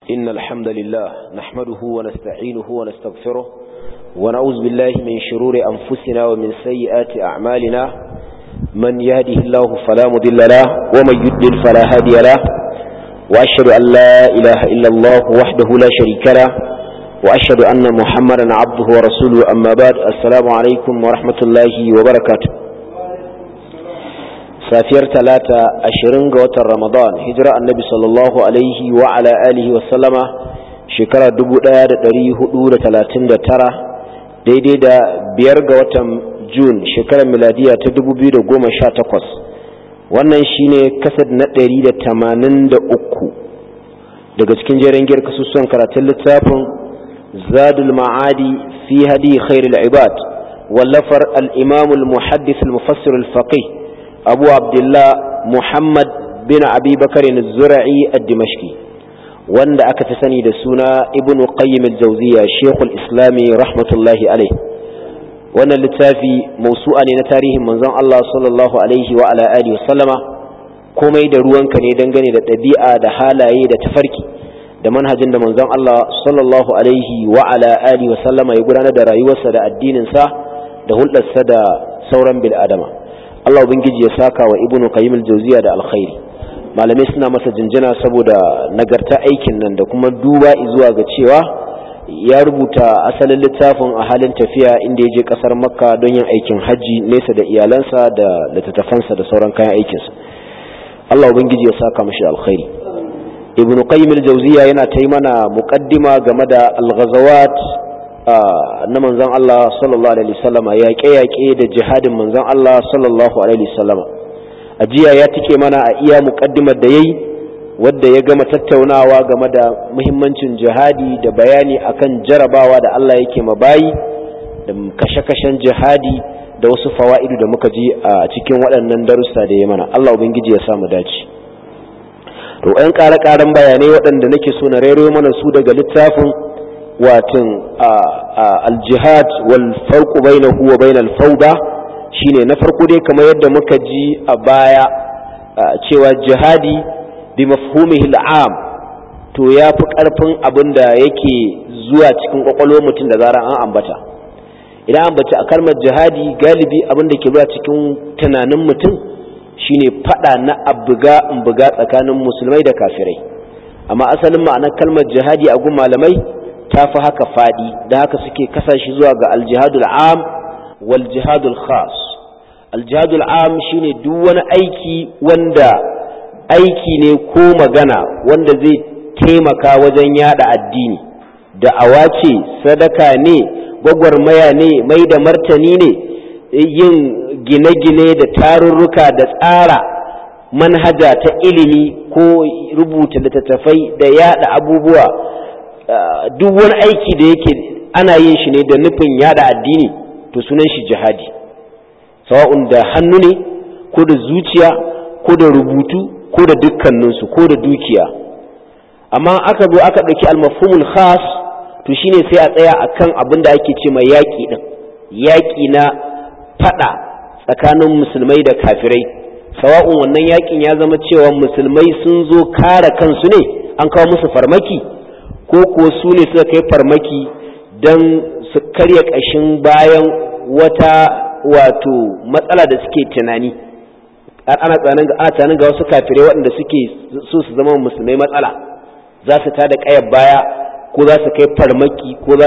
إن الحمد لله نحمده ونستعينه ونستغفره ونعوذ بالله من شرور أنفسنا ومن سيئات أعمالنا من يهده الله فلا مضل له ومن يضلل فلا هادي له وأشهد أن لا إله إلا الله وحده لا شريك له وأشهد أن محمدا عبده ورسوله أما بعد السلام عليكم ورحمة الله وبركاته safiyar talata ashirin ga watan ramadan hijira annabi sallallahu alaihi wa ala alihi wa sallama shekara tara daidai da biyar ga watan jun shekarar miladiya ta takwas wannan shine kasad na ɗari da tamanin da uku daga cikin jerin giyar kasusuwan karatun littafin zadul ma'adi fi hadi khairul ibad wallafar al-imam al-muhaddis al-mufassir al-faqih أبو عبد الله محمد بن أبي بكر الزرعي الدمشقي وند أكتسني دسونا ابن قيم الجوزية شيخ الإسلام رحمة الله عليه وأن اللتافي موسوعا نتاريه منزان الله صلى الله عليه وعلى آله وسلم komai da ruwanka ne dangane da ɗabi'a da halaye da tafarki da manhajin da manzon Allah sallallahu alaihi wa ala alihi wa sallama ya gudanar da rayuwarsa da addininsa da hulɗarsa da sauran bil'adama Allah ubangiji ya saka wa ibnu qayyim al-jawziya da alkhairi malamai suna masa jinjina saboda nagarta aikin nan da kuma duba zuwa ga cewa ya rubuta asalin littafin a halin tafiya inda ya je kasar makka don yin aikin hajji nesa da iyalansa da littattafansa da sauran kayan aikinsa Allah ubangiji ya saka mashi alkhairi ibnu qayyim al-jawziya yana ta yi mana muqaddima game da al-ghazawat na manzon Allah sallallahu alaihi wasallama yaƙe-yaƙe da jihadin manzon Allah sallallahu alaihi wasallama a jiya ya tike mana a iya muƙaddimar da yayi wadda ya gama tattaunawa game da muhimmancin jihadi da bayani akan jarabawa da Allah yake mabayi da kashe-kashen jihadi da wasu fawa'idu da muka ji a cikin waɗannan darussa da ya mana Allah ubangiji ya samu dace to ɗan ƙare-ƙaren bayanai waɗanda nake so na rero mana su daga littafin watan aljihad wal farqu bainahu wa bainal fawda shine na farko dai kamar yadda muka ji a baya cewa jihadi bi mafhumihi al'am to yafi karfin abin da yake zuwa cikin kwakwalwar mutum da zarar an ambata idan ambata a kalmar jihadi galibi abin da ke zuwa cikin tunanin mutum shine fada na abuga in buga tsakanin musulmai da kafirai amma asalin ma'anar kalmar jihadi a gun malamai ta fi haka faɗi da haka suke kasashe zuwa ga aljihadul am wal jihadul khas aljihadul am shine duk wani aiki wanda aiki ne ko magana wanda zai taimaka wajen yada addini da awace sadaka ne gwagwarmaya ne mai da martani ne yin gine-gine da tarurruka da tsara manhaja ta ilimi ko rubuta littattafai da yada abubuwa duk wani aiki da yake ana yin shi ne da nufin yada addini to sunan shi jihadi sawa'un da hannu ne ko da zuciya ko da rubutu ko da dukkaninsu ko da dukiya amma aka zo aka ɗauki almafhumul khas to shine sai a tsaya akan abin da ake ce mai yaƙi ɗin yaƙi na faɗa tsakanin musulmai da kafirai sawa'un wannan yaƙin ya zama cewa musulmai sun zo kare kansu ne an kawo musu farmaki ko kuwa su ne suka kai farmaki don su karya ƙashin bayan wata wato matsala da suke tunani ana tsanin ga wasu kafirai waɗanda suke so su zama musulmai matsala za su ta da ƙayar baya ko za su kai farmaki ko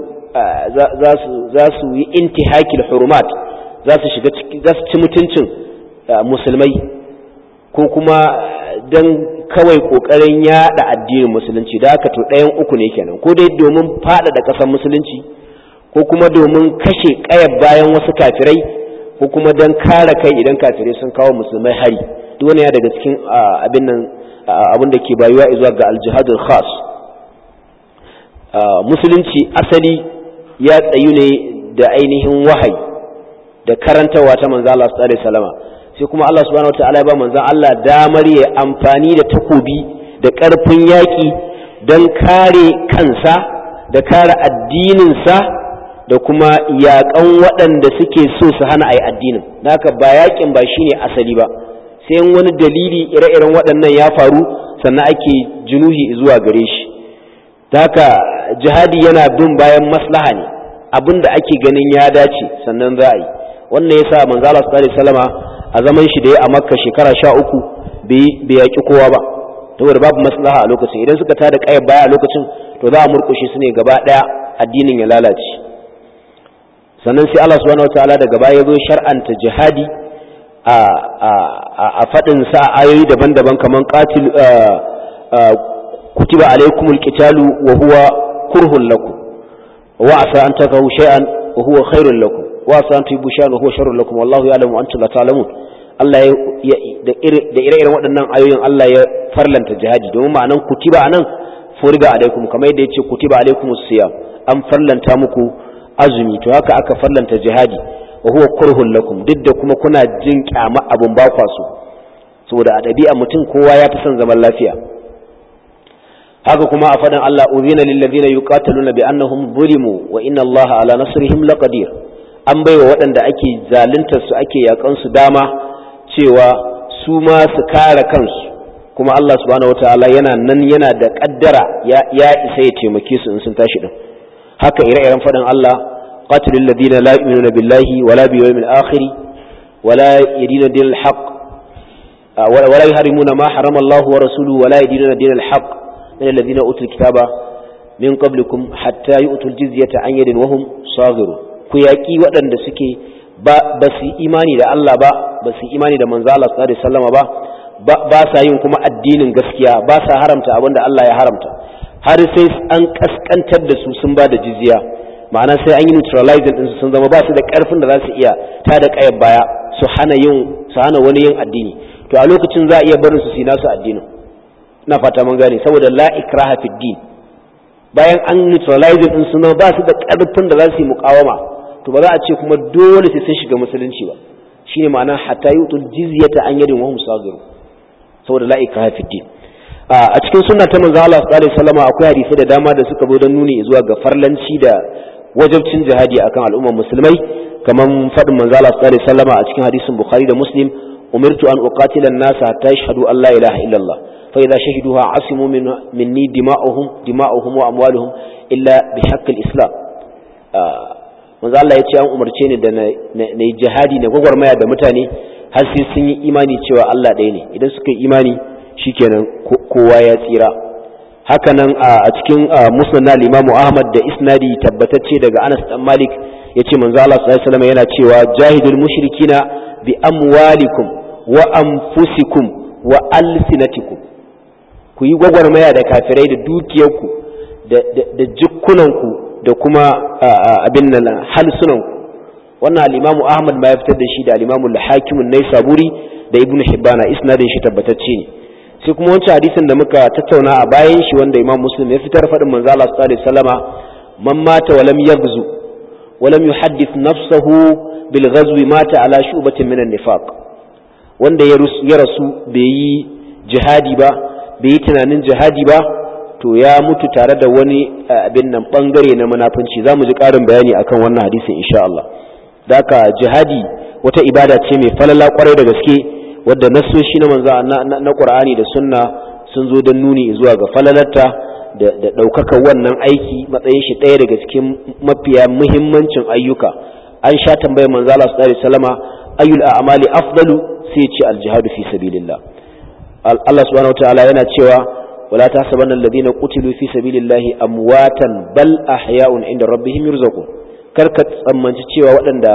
za su yi intihakil hurumat za su shiga za su ci mutuncin musulmai ko kuma don kawai kokarin yada addinin musulunci da haka to ɗayan uku ne kenan ko dai domin faɗaɗa ƙasar musulunci ko kuma domin kashe ƙayar bayan wasu kafirai ko kuma don kare kai idan kafirai sun kawo musulmai hari duk wani ya daga cikin abin nan abin da ke bayuwa zuwa ga aljihadul khas musulunci asali ya tsayu ne da ainihin wahayi da karantarwa ta manzo Allah sallallahu alaihi wasallam sai kuma Allah subhanahu wataala ya ba manzon Allah damar ya amfani da takobi da ƙarfin yaƙi don kare kansa da kare addininsa da kuma yaƙan waɗanda suke so su hana a yi addinin haka ba yaƙin ba shine asali ba sai wani dalili ire-iren waɗannan ya faru sannan ake junuhi zuwa gare shi haka jihadi yana bin bayan maslaha ne abin da ake ganin ya dace sannan za a yi wannan yasa manzo Allah sallallahu alaihi wasallama a zaman shi da ya a Makka shekara 13 bai bai yaki kowa ba saboda babu maslaha a lokacin idan suka tada kai baya a lokacin to za a murkushe su ne gaba daya addinin ya lalace sannan sai Allah subhanahu wataala daga baya ya zo shar'anta jihadi a a a fadin sa ayoyi daban-daban kaman qatil kutiba alaikumul qitalu wa huwa kurhun lakum wa asa an takahu shay'an wa huwa khairul lakum wa asa an tuhibu shay'an wa huwa sharrul lakum wallahu ya'lamu wa antum la ta'lamun Allah ya da ire-iren waɗannan ayoyin Allah ya farlanta jihadi domin ma'anan kutiba anan furiga alaikum kamar yadda yace kutiba alaikumus siyam an farlanta muku azumi to haka aka farlanta jihadi wa huwa kurhun lakum duk da kuma kuna jin kyama abun ba kwaso saboda a ɗabi'a mutum kowa ya fi son zaman lafiya haka kuma a faɗin Allah uzina lil ladina yuqataluna bi annahum zulimu wa inna Allah ala nasrihim laqadir an baiwa waɗanda ake zaluntar su ake yakan su dama cewa su ma su kare kansu kuma Allah subhanahu wataala yana nan yana da kaddara ya, ya isa ya taimake su in sun tashi din haka ire-iren faɗin Allah qatilul ladina la yu'minuna billahi wala bil yawmil akhir wala yadina dinal haqq ولا يحرمون ما حرم الله ورسوله ولا يدينون دين الحق من الذين أوتوا الكتاب من قبلكم حتى يؤتوا الجزية عن يد وهم صاغرون كياكي ودن da suke ba su imani da Allah ba ba su imani da manzo Allah sallallahu alaihi wasallam ba ba sa yin kuma addinin gaskiya ba sa haramta abinda Allah ya haramta har sai an kaskantar da su sun ba da jizya ma'ana sai an yi neutralizing din su sun zama ba su da karfin da za su iya ta da kayar baya su hana yin su hana wani yin addini to a lokacin za a iya barin su su nasu addinin ina fata mun gane saboda la ikraha fid din bayan an neutralize din su ba su da karfin da za su yi muqawama to ba za a ce kuma dole sai sun shiga musulunci ba shine ma'ana hatta yutul jizyata an yadin wa hum sagiru saboda la ikraha fid din a cikin sunna ta manzo Allah sallallahu alaihi wasallam akwai hadisi da dama da suka zo don nuni zuwa ga farlanci da wajabcin jihadi akan al'ummar musulmai kaman fadin manzo Allah sallallahu alaihi wasallam a cikin hadisin Bukhari da Muslim umirtu an uqatila an-nas hatta yashhadu an la ilaha illa Allah fa idza shahiduha asimu minni dima'uhum dima'uhum wa amwaluhum illa bi haqqi al-islam manzo Allah ya ce an umarce ni da na jihadi na gwagwarmaya da mutane har sai sun yi imani cewa Allah ɗaya ne idan suka yi imani shikenan kowa ya tsira hakanan a cikin musnad na Imam Ahmad da isnadi tabbatacce daga Anas dan Malik yace manzo Allah sallallahu alaihi wasallam yana cewa jahidul mushrikina bi amwalikum wa anfusikum wa alsinatikum ku yi gwagwarmaya da kafirai da dukiyarku da jikkunanku da kuma abin nan halsunanku wannan al-Imam Ahmad ma ya fitar da shi da al-Imam al-Hakim an-Naisaburi da Ibn Hibban isnadin shi tabbatacce ne sai kuma wancan hadisin da muka tattauna a bayan shi wanda Imam Muslim ya fitar faɗin manzo Allah sallallahu alaihi wasallama man mata wa lam yaghzu wa lam yuhaddith nafsahu bil ghazwi mata ala shubatin min an-nifaq wanda ya rasu bai yi jihadi ba bai yi tunanin jihadi ba to ya mutu tare da wani abin nan bangare na munafunci za mu ji ƙarin bayani akan wannan hadisin insha Allah da haka jihadi wata ibada ce mai falala kwarai da gaske wadda nassoshi na manzo na Qur'ani da Sunna sun zo don nuni zuwa ga falalarta da da daukaka wannan aiki matsayin shi ɗaya daga cikin mafiya muhimmancin ayyuka an sha tambayar manzo Allah sallallahu alaihi wasallama ayyul a'mali afdalu sai ce al-jihadu fi sabilillah Allah subhanahu wataala yana cewa wala tahsabanna alladhina qutilu fi sabilillahi amwatan bal ahya'un inda rabbihim yurzaqun karka tsammanci cewa waɗanda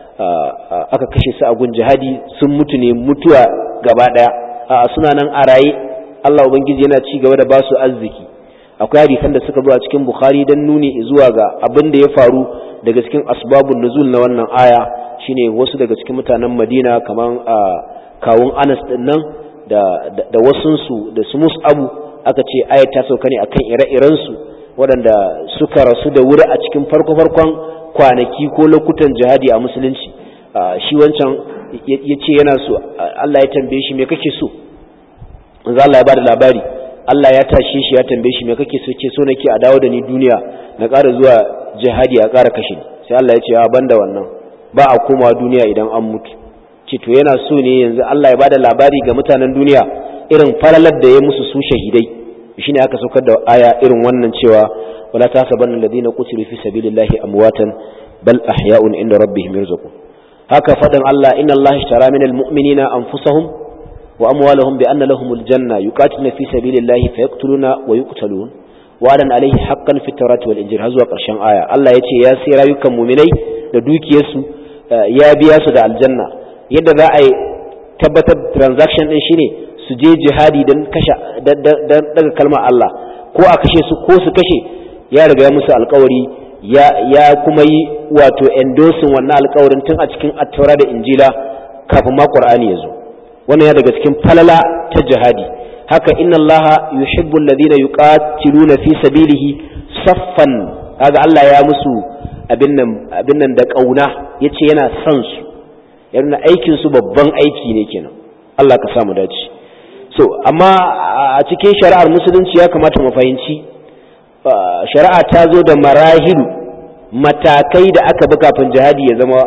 aka kashe su a gun jihadi sun mutu ne mutuwa gaba ɗaya a suna nan a raye Allah ubangiji yana ci gaba da ba su arziki akwai hadisan da suka zo a cikin bukhari don nuni zuwa ga abin da ya faru daga cikin asbabun nuzul na wannan aya shine wasu daga cikin mutanen madina kamar kawun anas din nan da da wasunsu da su mus'abu aka ce aya ta sauka ne akan ire-irensu waɗanda suka rasu da wuri a cikin farko-farkon kwanaki ko lokutan jihadi a musulunci shi wancan ya ce yana so Allah ya tambaye shi me kake so manzo Allah ya bada labari Allah ya tashe shi ya tambaye shi me kake so ce so nake a dawo da ni duniya na ƙara zuwa jihadi a ƙara kashe ni sai Allah ya ce a banda wannan ba a komawa duniya idan an mutu ce to yana so ne yanzu Allah ya bada labari ga mutanen duniya irin falalar da ya musu su shahidai shine aka saukar da aya irin wannan cewa wala tasabanna alladhina qutilu fi sabilillahi amwatan bal ahya'un inda rabbihim yarzuqun haka faɗin Allah inna Allah ishtara minal mu'minina anfusahum wa amwalahum bi anna lahumul janna yuqatiluna fi sabilillahi fayaqtuluna wa yuqtalun wa'adan alaihi haqqan fi tawrati wal injil har zuwa ƙarshen aya Allah ya ce ya sai rayukan mu'minai da dukiyarsu ya biya su da aljanna yadda za a yi tabbatar transaction din shine su je jihadi don kashe daga kalmar Allah ko a kashe su ko su kashe ya riga ya musu alkawari ya kuma yi wato endorsing wannan alkawarin tun a cikin attaura da injila kafin ma qur'ani ya zo wannan ya daga cikin falala ta jihadi haka inna Allah yuhibbu alladhina yuqatiluna fi sabilihi saffan kaga Allah ya musu abin nan abin nan da kauna yace yana son su yana aikin su babban aiki ne kenan Allah ka samu dace so amma a cikin shari'ar musulunci ya kamata mu fahimci shari'a ta zo da marahilu matakai da aka bi kafin jihadi ya zama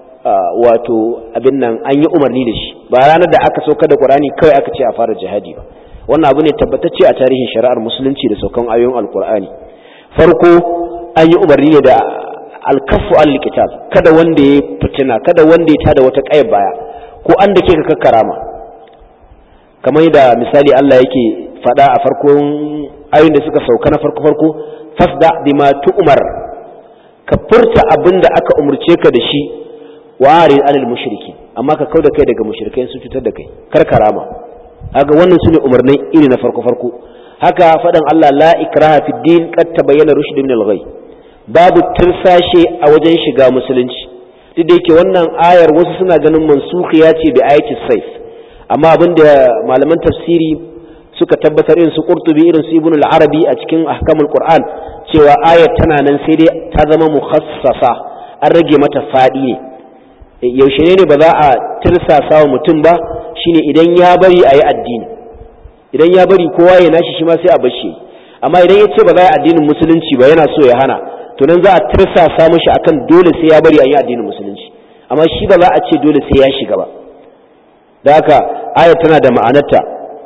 wato abin nan an yi umarni da shi ba ranar da aka sauka da qur'ani kawai aka ce a fara jihadi ba wannan abu ne tabbatacce a tarihin shari'ar musulunci da saukan ayoyin alqur'ani farko an yi umarni ne da alkafu al-qital kada wanda ya fitina kada wanda ya tada wata kayar baya ko an da ke ka karama kamar da misali Allah yake faɗa a farkon ayoyin da suka sauka na farko farko fasda bima tu'mar ka furta abin da aka umurce ka da shi wa arid anil mushriki amma ka kauda kai daga mushrikai su cutar da kai kar karama haka wannan sune umarnai iri na farko farko haka faɗan Allah la ikraha fid din qad tabayyana rushd min al-ghay babu tirsashe a wajen shiga musulunci duk da yake wannan ayar wasu suna ganin mansukhiya ce bi ayatis sayf amma abinda malaman tafsiri suka tabbatar irin su qurtubi irin su ibn al-arabi a cikin ahkamul qur'an cewa ayat tana nan sai dai ta zama mukhassasa an rage mata fadi ne yaushe ne ba za a tirsasa wa mutum ba shine idan ya bari a yi addini idan ya bari kowa ya nashi shi ma sai a bar shi amma idan ya ce ba za a yi addinin musulunci ba yana so ya hana to nan za a tirsasa mishi akan dole sai ya bari a yi addinin musulunci amma shi ba za a ce dole sai ya shiga ba da haka ayat tana da ma'anarta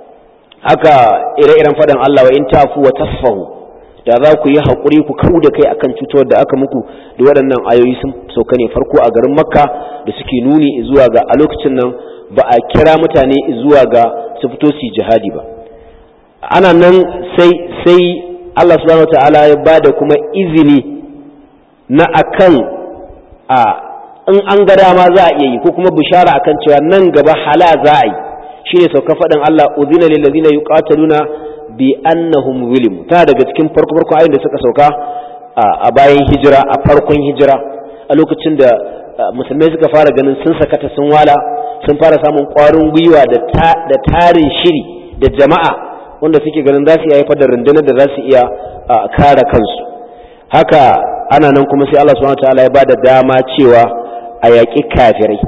haka ire-iren faɗin Allah wa in tafu wa tasfahu da za ku yi haƙuri ku kau da kai akan cutar da aka muku da waɗannan ayoyi sun sauka ne farko a garin makka da suke nuni zuwa ga a lokacin nan ba a kira mutane zuwa ga su fito su jihadi ba ana nan sai sai Allah subhanahu wa ta'ala ya ba da kuma izini na akan a in an ga dama za a iya yi ko kuma bishara akan cewa nan gaba hala za a yi shine sauka faɗin Allah udhina lil ladina yuqataluna bi annahum zulim ta daga cikin farko farko ayin da suka sauka a bayan hijira a farkon hijira a lokacin da musulmai suka fara ganin sun sakata sun wala sun fara samun ƙwarin gwiwa da tarin shiri da jama'a wanda suke ganin za su iya haifar da rundunar da za su iya kare kansu haka ana nan kuma sai Allah subhanahu wataala ya bada dama cewa a yaƙi kafirai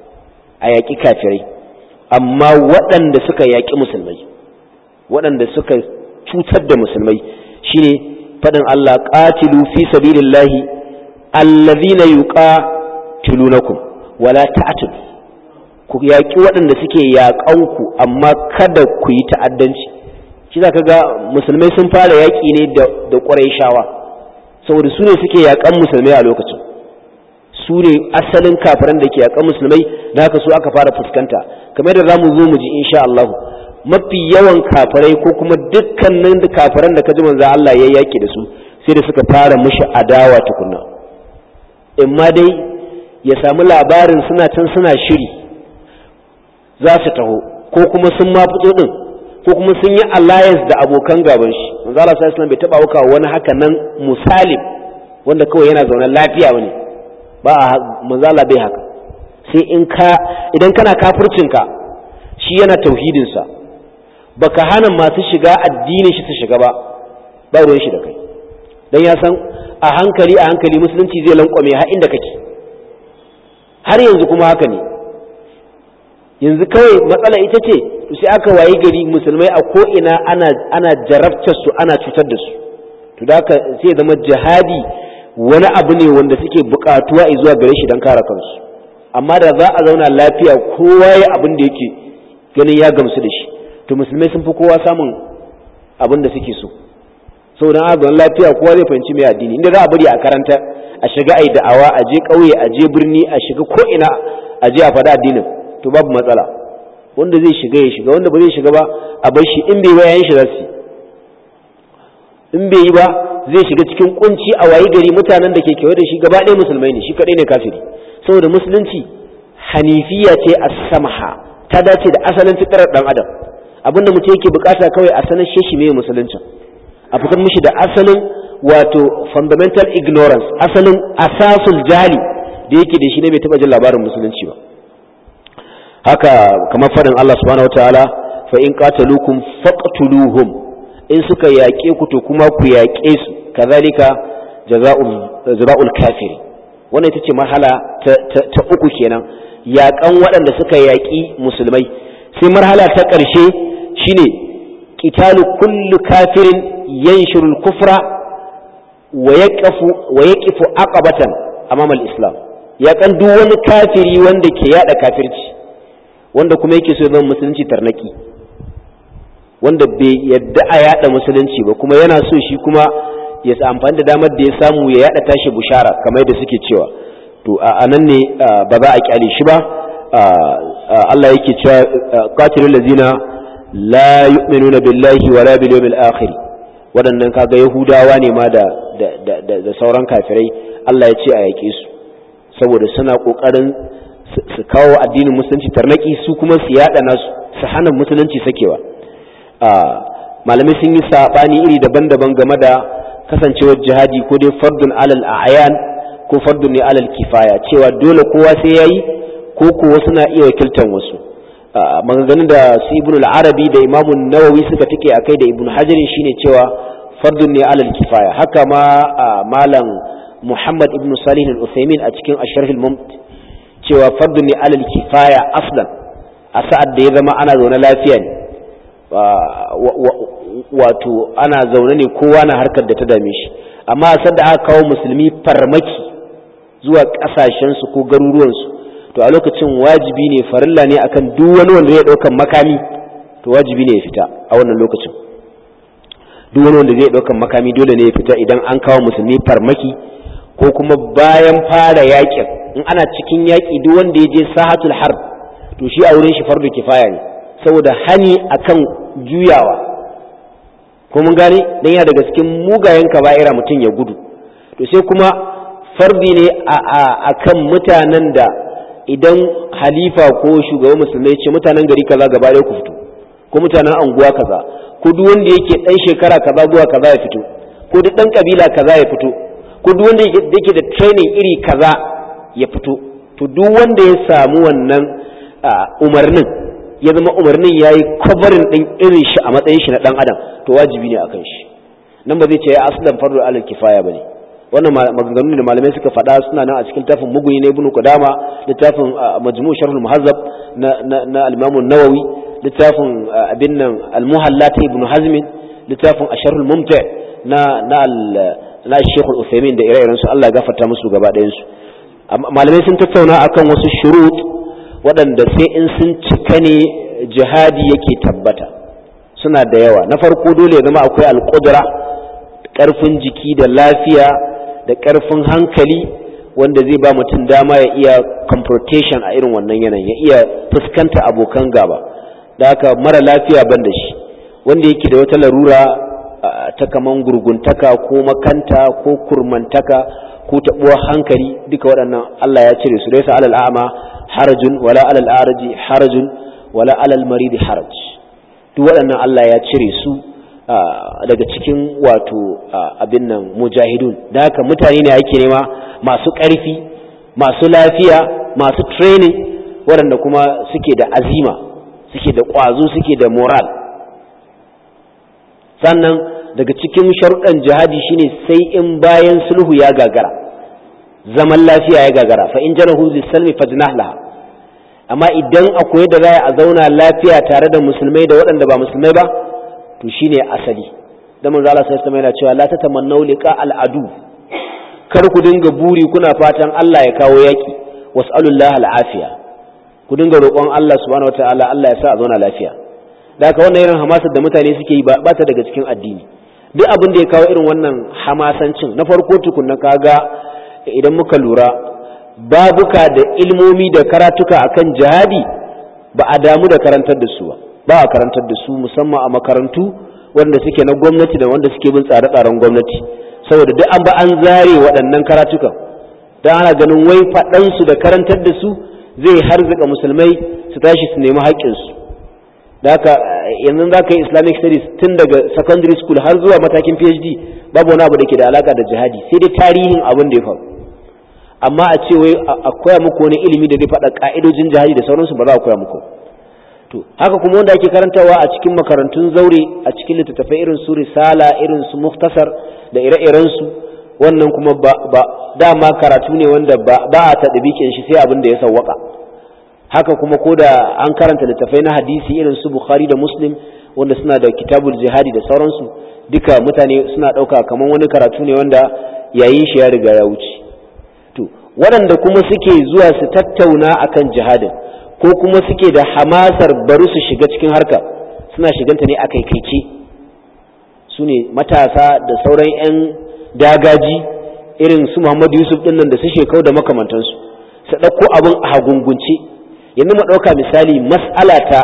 a yaƙi kafirai amma waɗanda suka yaƙi musulmai waɗanda suka cutar da musulmai shine faɗin Allah qatilu fi sabilillahi allazina yuqatilunakum wala ta'tadu ku yaƙi waɗanda suke yaƙanku amma kada ku yi ta'addanci shi za ka ga musulmai sun fara yaƙi ne da ƙwarai shawa saboda su ne suke yaƙan musulmai a lokacin su ne asalin kafiran da ke yaƙan musulmai da haka su aka fara fuskanta kamar da za mu zo mu ji insha Allah mafi yawan kafirai ko kuma dukkanin kafiran da ka ji manzo Allah ya yaƙi da su sai da suka fara mushi adawa tukunna in ma dai ya samu labarin suna can suna shiri za su taho ko kuma sun ma fito din ko kuma sun yi alliance da abokan gaban shi manzo Allah sallallahu alaihi bai taba auka wani haka nan musalim wanda kawai yana zaune lafiya bane ba manzo Allah bai haka sai in ka idan kana kafircin ka shi yana tauhidin sa baka hana masu shiga addinin shi su shiga ba ba ruwan shi da kai dan ya san a hankali a hankali musulunci zai lankwame har inda kake har yanzu kuma haka ne yanzu kawai matsala ita ce sai aka wayi gari musulmai a ko'ina ana ana jarabtar su ana cutar da su to da haka sai zama jihadi wani abu ne wanda suke buƙatuwa zuwa gare shi don kare kansu amma da za a zauna lafiya kowa ya abin da yake ganin ya gamsu da shi to musulmai sun fi kowa samun abin da suke so saboda a zaman lafiya kowa zai fahimci mai addini inda za a bari a karanta a shiga ai da'awa a je ƙauye a je birni a shiga ko ina a je a faɗa addinin to babu matsala wanda zai shiga ya shiga wanda ba zai shiga ba a bar shi in bai ba yayin shi za su in bai yi ba zai shiga cikin kunci a wayi gari mutanen da ke kewaye da shi gaba ɗaya musulmai ne shi kaɗai ne kafiri saboda musulunci hanifiya ce a samha ta dace da asalin fitarar ɗan adam abinda mutum yake bukata kawai a sanar shi mai musuluncin a fitar mishi da asalin wato fundamental ignorance asalin asasul jali da yake da shi ne bai taɓa jin labarin musulunci ba haka kamar faɗin Allah subhanahu wataala fa in qataluukum faqtuluhum in suka yaƙe ku to kuma ku yaƙe su kazalika jaza'ul kafiri wannan ita ce marhala ta uku kenan yaƙan waɗanda suka yaƙi musulmai sai marhala ta ƙarshe shine qitalu kullu kafirin yanshuru al-kufra wa yaqifu wa yaqifu aqabatan amama al-islam yaƙan duk wani kafiri wanda ke yada kafirci wanda kuma yake so zama musulunci tarnaki wanda bai yadda a yada musulunci ba kuma yana so shi kuma ya amfani da damar da ya samu ya yada tashi bushara kamar yadda suke cewa to a nan ne ba za a kyale shi ba Allah yake cewa qatilul ladzina la yu'minuna billahi wala bil yawmil akhir waɗannan kaga yahudawa ne ma da da sauran kafirai Allah ya ce a yake su saboda suna kokarin su kawo addinin musulunci tarnaki su kuma su yada nasu su hana musulunci sakewa malamai sun yi saɓani iri daban-daban game da kasancewar jihadi ko dai fardun alal a'yan ko fardun ne alal kifaya cewa dole kowa sai yayi ko ko wasu na iya wakiltan wasu maganganun da su ibn al-arabi da imam nawawi suka tike akai da ibn hajar shine cewa fardun ne alal kifaya haka ma malam muhammad ibn salih al-usaymin a cikin asharh al-mumti cewa fardun ne alal kifaya aslan a sa'ad da ya zama ana zaune lafiya ne wato ana zaune ne kowa na harkar da ta dame shi amma a sanda aka kawo musulmi farmaki zuwa ƙasashensu ko garuruwansu to a lokacin wajibi ne farilla ne akan duk wani wanda zai ɗaukan makami to wajibi ne ya fita a wannan lokacin duk wani wanda zai ɗaukan makami dole ne ya fita idan an kawo musulmi farmaki ko kuma bayan fara yakin in ana cikin yaƙi duk wanda ya je sahatul harb to shi a wurin shi fardu kifaya ne saboda hani akan juyawa ko mun gane dan yana daga cikin mugayen kaba'ira mutum ya gudu to sai kuma fardi ne a kan mutanen da idan halifa ko shugaban musulmai ce mutanen gari kaza gaba ɗaya ku fito ko mutanen anguwa kaza ko duk wanda yake dan shekara kaza zuwa kaza ya fito ko duk dan kabila kaza ya fito ko duk wanda yake da training iri kaza ya fito to duk wanda ya samu wannan umarnin ya zama umarnin ya yi kwabarin ɗin irin shi a matsayin shi na ɗan adam to wajibi ne a kan shi nan ba zai ce ya aslan fardu alal kifaya ba ne wannan maganganun da malamai suka faɗa suna nan a cikin tafin muguni na ibnu qudama littafin majmu' sharh muhazzab na na al-imam an-nawawi littafin abin nan al-muhalla ta ibnu hazm littafin asharh al-mumta na na na shaykh al-uthaymin da ire-iren su Allah ya gafarta musu gaba ɗayan su malamai sun tattauna akan wasu shurut waɗanda sai in sun cika ne jihadi yake tabbata suna da yawa na farko dole ya zama akwai alƙudura ƙarfin jiki da lafiya da ƙarfin hankali wanda zai ba mutum dama ya iya confrontation a irin wannan yanayin ya iya fuskanta abokan gaba da haka mara lafiya ban da shi wanda yake da wata larura ta kaman gurguntaka ko makanta ko kurmantaka ko taɓuwar hankali duka waɗannan Allah ya cire su laisa alal a'ma harajun wala alal araji harajun wala alal maridi haraj duk waɗannan Allah ya cire su daga cikin wato abin nan mujahidun da haka mutane ne ake nema masu ƙarfi masu lafiya masu training waɗanda kuma suke da azima suke da ƙwazo suke da moral sannan daga cikin sharuɗan jihadi shine sai in bayan sulhu ya gagara zaman lafiya ya gagara fa in jarahu lisalmi fajnah laha amma idan akwai da za a zauna lafiya tare da musulmai da waɗanda ba musulmai ba to shine asali da manzo Allah sai yana cewa la tatamannu liqa al'adu kar ku dinga buri kuna fatan Allah ya kawo yaki was'alullahi al'afiya ku dinga roƙon Allah subhanahu wataala Allah ya sa a zauna lafiya da haka wannan irin hamasar da mutane suke yi ba ta daga cikin addini duk abin da ya kawo irin wannan hamasancin na farko tukunna kaga idan muka lura babuka da ilmomi da karatuka akan jihadi ba a damu da karantar da su ba ba a karantar da su musamman a makarantu wanda suke na gwamnati da wanda suke bin tsare-tsaren gwamnati saboda duk an ba an zare waɗannan karatukan don ana ganin wai faɗansu da karantar da su zai harzika musulmai su tashi su nemi haƙƙinsu da haka yanzu za ka yi islamic studies tun daga secondary school har zuwa matakin phd babu wani abu da ke da alaka da jihadi sai dai tarihin abin da ya faru amma a ce wai a koya muku wani ilimi da zai faɗa ƙa'idojin jihadi da sauransu ba za a koya muku to haka kuma wanda ake karantawa a cikin makarantun zaure a cikin littattafai irin su risala irin su muftasar da ire-iren su wannan kuma ba, ba dama karatu ne wanda ba, ba a taɗabikin shi sai abin da ya sawwaka haka kuma ko da an karanta littattafai na hadisi irin su bukhari da muslim wanda suna da kitabul jihadi da sauransu duka mutane suna ɗauka kamar wani karatu ne wanda yayin shi ya riga ya wuce to waɗanda kuma suke zuwa su tattauna akan jihadin ko kuma suke da hamasar bari su shiga cikin harka suna shiganta ne a kaikaice su ne matasa da sauran 'yan dagaji irin su muhammadu yusuf ɗin nan da su shekau da makamantansu su ɗauko abin a hagungunce yanzu mu ɗauka misali mas'ala ta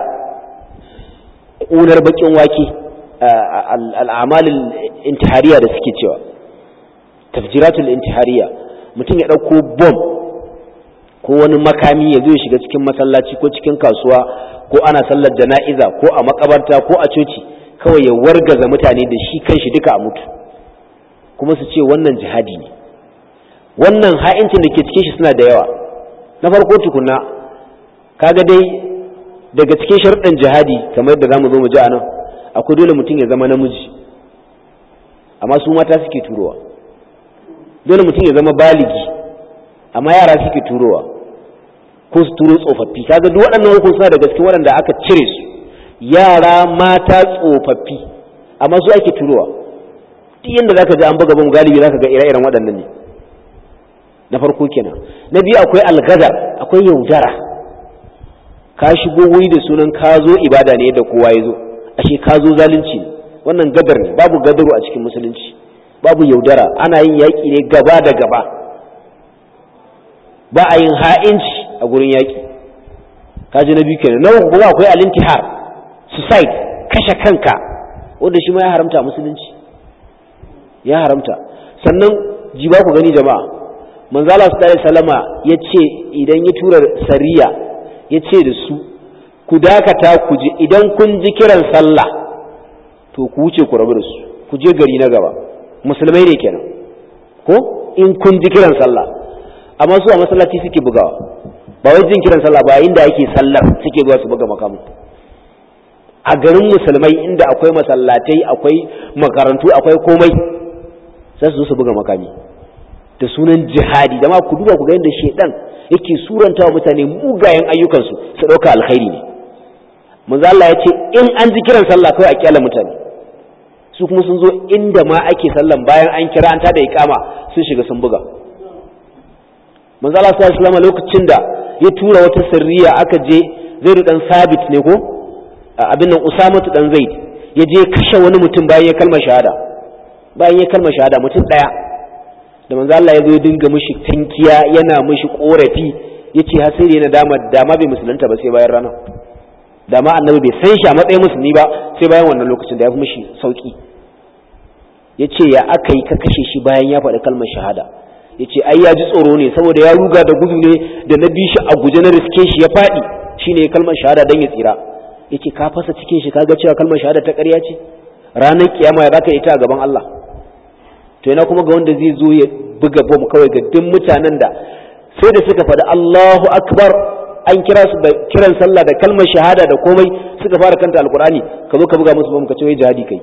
ƙunar baƙin wake al'amalin intihariya da suke cewa tafjiratul intihariya mutum ya ɗauko bom ko wani makami ya zo ya shiga cikin masallaci ko cikin kasuwa ko ana sallar jana'iza ko a makabarta ko a coci kawai ya wargaza mutane da shi kanshi duka a mutu kuma su ce wannan jihadi ne wannan ha'incin da ke cikin shi suna da yawa na farko tukuna kaga dai daga cikin sharuɗan jihadi kamar yadda zamu zo mu ji a nan akwai dole mutum ya zama namiji amma su mata suke turowa dole mutum ya zama baligi amma yara suke turowa ko su turo tsofaffi kaga duk waɗannan hukun suna daga cikin waɗanda aka cire su yara mata tsofaffi amma su ake turowa duk yanda zaka ji an buga bam galibi zaka ga ire-iren waɗannan ne na farko kenan na biyu akwai algazar akwai yaudara ka shigo wuri da sunan ka zo ibada ne da kowa ya zo ashe ka zo zalunci ne wannan gadar ne babu gadaru a cikin musulunci babu yaudara ana yin yaƙi ne gaba da gaba ba a yin ha'inci a gurin yaƙi kaji na biyu kenan na uku kuma akwai alintihar suicide kashe kanka wanda shi ma ya haramta a musulunci ya haramta sannan ji ba ku gani jama'a manzala su ɗaya salama ya ce idan ya tura sariya ya ce da su ku dakata ku ji idan kun ji kiran sallah to ku wuce ku rabu da su ku je gari na gaba musulmai ne kenan ko in kun ji kiran sallah amma su a masallaci suke bugawa ba wai jin kiran sallah ba inda ake sallar suke zuwa su buga makamu a garin musulmai inda akwai masallatai akwai makarantu akwai komai sai su zo su buga makami da sunan jihadi da ma ku duba ku ga yadda shedan yake suranta wa mutane mugayen ayyukansu su ɗauka alkhairi ne manzo Allah ya ce in an ji kiran sallah kawai a kyala mutane su kuma sun zo inda ma ake sallan bayan an kira an tada iqama sun shiga sun buga manzo Allah sallallahu alaihi lokacin da ya tura wata sirriya aka je Zaid dan Sabit ne ko abin nan Usama dan Zaid ya je kashe wani mutum bayan ya kalmar shahada bayan ya kalmar shahada mutum daya da manzo Allah ya zo ya dinga mishi tankiya yana mishi korafi yace har sai yana dama dama bai musulunta ba sai bayan rana dama annabi bai san shi a matsayin musulmi ba sai bayan wannan lokacin da ya fi mishi sauki yace ya aka yi ka kashe shi bayan ya faɗi kalmar shahada yace ai ya ji tsoro ne saboda ya ruga da gudu ne da na bi shi a guje na riske shi ya faɗi shine kalmar shahada dan ya tsira yace ka fasa cikin shi kaga cewa kalmar shahada ta ƙarya ce ranar kiyama ya zaka ita a gaban Allah to yana kuma ga wanda zai zo ya buga bom kawai ga duk mutanen da sai da suka faɗi Allahu akbar an kira su da kiran sallah da kalmar shahada da komai suka fara kanta alkur'ani ka zo ka buga musu bom ka ce wai jihadi kai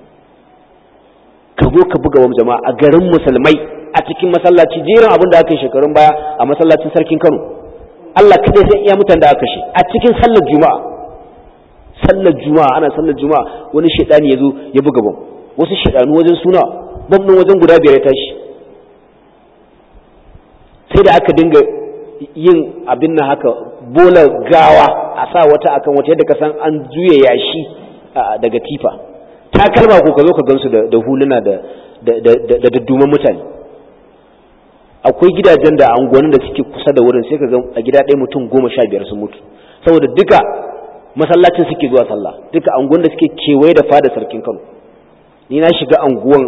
ka zo ka buga bom jama'a a garin musulmai a cikin masallaci jerin abin da aka yi shekarun baya a masallacin sarkin Kano Allah kadai sai iya mutan da aka kashe a cikin sallar juma'a sallar juma'a ana sallar juma'a wani shedani ya zo ya buga bom wasu shedanu wajen suna bam ɗin wajen guda biyar ya tashi sai da aka dinga yin abin nan haka bola gawa a sa wata akan wata yadda ka san an juya yashi daga tifa takalma ko ka zo ka gansu da huluna da da dadduman mutane akwai gidajen da angonin da suke kusa da wurin sai ka ga a gida ɗaya mutum goma sha biyar sun mutu saboda duka masallacin suke zuwa sallah duka anguwan da suke kewaye da fada sarkin kano ni na shiga anguwan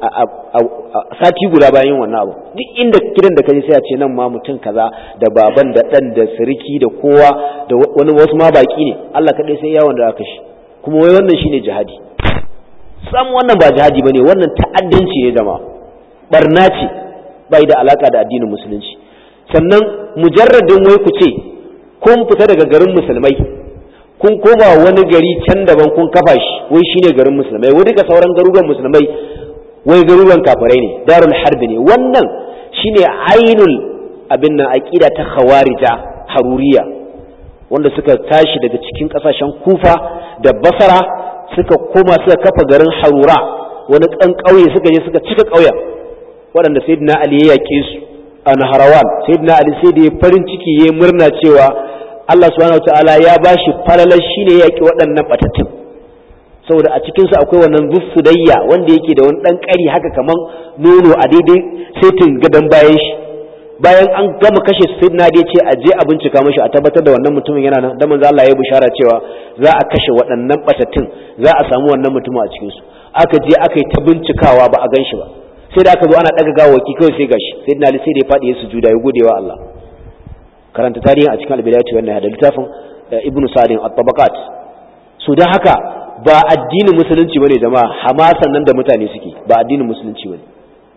sati guda bayan yin wannan abu duk inda gidan da kaje sai a ce nan ma mutum kaza da baban da dan da siriki da kowa da wani wasu ma baki ne Allah kadai sai yawon da aka shi kuma wai wannan shine jihadi sam wannan ba jihadi bane wannan ta'addanci ne jama'a barna ce bai da alaka da addinin musulunci sannan mujarradin wai ku ce kun fita daga garin musulmai kun koma wani gari can daban kun kafa shi wai shine garin musulmai wai duka sauran garuruwan musulmai wai garuruwan kafirai ne darul harbi ne wannan shine ainul abin nan aqida ta khawarija haruriya wanda suka tashi daga cikin kasashen kufa da basara suka koma suka kafa garin harura wani kan kauye suka je suka cika kauyen waɗanda sayyidina ali ya yaƙe su a naharawan sayyidina ali sai da ya farin ciki ya murna cewa Allah subhanahu wataala ya bashi falalar shine ya yaƙi waɗannan batattun saboda a cikin su akwai wannan zussudayya wanda yake da wani dan ƙari haka kaman nono a daidai setin gadan bayan shi bayan an gama kashe su sayyidina ali ya ce a je a bincika mashi a tabbatar da wannan mutumin yana nan da manzo Allah ya bishara cewa za a kashe waɗannan batattun za a samu wannan mutumin a cikin su aka je aka yi ta bincikawa ba a gan shi ba sai da aka zo ana daga gawaki kawai sai gashi sai na sai da ya faɗi ya sujuda ya gode wa Allah karanta tarihin a cikin albidayatu wannan da littafin ibnu sa'din at-tabaqat so dan haka ba addinin musulunci bane jama'a hamasan nan da mutane suke ba addinin musulunci bane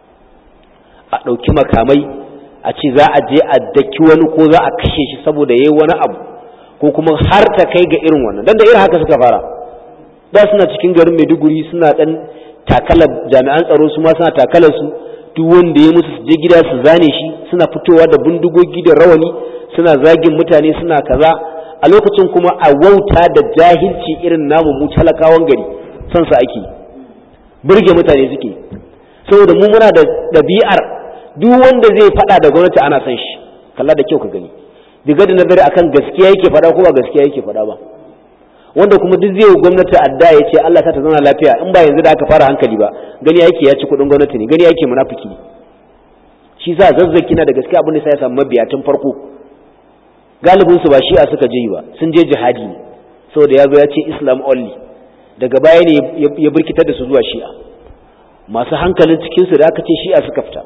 a dauki makamai a ce za a je a daki wani ko za a kashe shi saboda yayi wani abu ko kuma har ta kai ga irin wannan dan da irin haka suka fara da suna cikin garin Maiduguri suna dan takalar jami'an tsaro su ma suna takalar su duk wanda ya musu su je gida su zane shi suna fitowa da bindigogi da rawani suna zagin mutane suna kaza a lokacin kuma a wauta da jahilci irin namu mu talakawan gari son su ake burge mutane suke saboda mu muna da ɗabi'ar duk wanda zai faɗa da gwamnati ana son shi kalla da kyau ka gani diga da nazari akan gaskiya yake faɗa ko ba gaskiya yake faɗa ba wanda kuma duk zai gwamnati adda ya ce Allah ta ta zauna lafiya in ba yanzu da aka fara hankali ba gani yake ya ci kuɗin gwamnati ne gani yake munafiki ne shi sa zazzaki na da gaskiya abin da sai ya samu mabiya tun farko galibin su ba shi'a suka je ba sun je jihadi ne saboda ya zo ya ce islam only daga baya ne ya birkitar da su zuwa shi'a masu hankalin cikin su da aka ce shi'a suka fita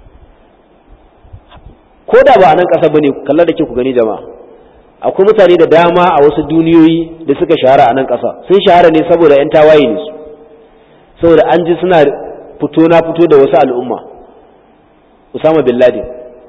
ko da ba a nan ƙasa bane kallar da ke ku gani jama'a akwai mutane da dama a wasu duniyoyi da suka shahara a nan ƙasa sun shahara ne saboda 'yan tawaye ne su saboda an ji suna fito na fito da wasu al'umma usama bin laden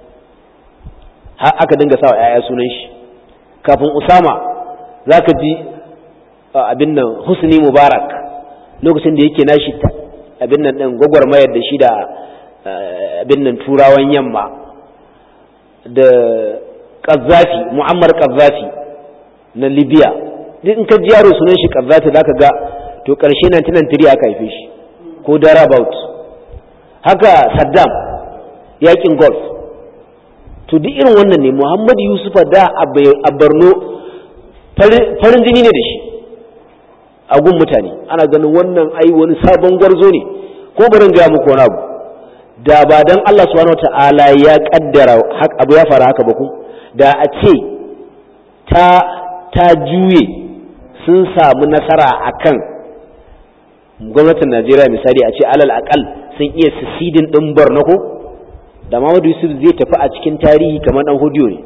aka dinga sawa 'ya'ya sunan shi kafin usama za ka ji abin nan husni mubarak lokacin da yake nashi abin nan ɗin gwagwarmayar da shi da abin nan turawan yamma da Qazzafi Muammar Qazzafi na Libya duk in ka ji yaro sunan shi Qazzafi zaka ga to karshe 1993 aka haife shi ko Darabout haka Saddam yakin Gulf to duk irin wannan ne Muhammad Yusufa da a Borno farin jini ne da shi a gun mutane ana ganin wannan ai wani sabon gwarzo ne ko barin ga muku wani abu da ba dan Allah subhanahu wataala ya kaddara abu ya faru haka ba ku da a ce ta ta juye sun samu nasara akan gwamnatin Najeriya misali a ce alal akal sun iya sisidin din Borno ko da Muhammadu Yusuf zai tafi a cikin tarihi kamar dan hodiyo ne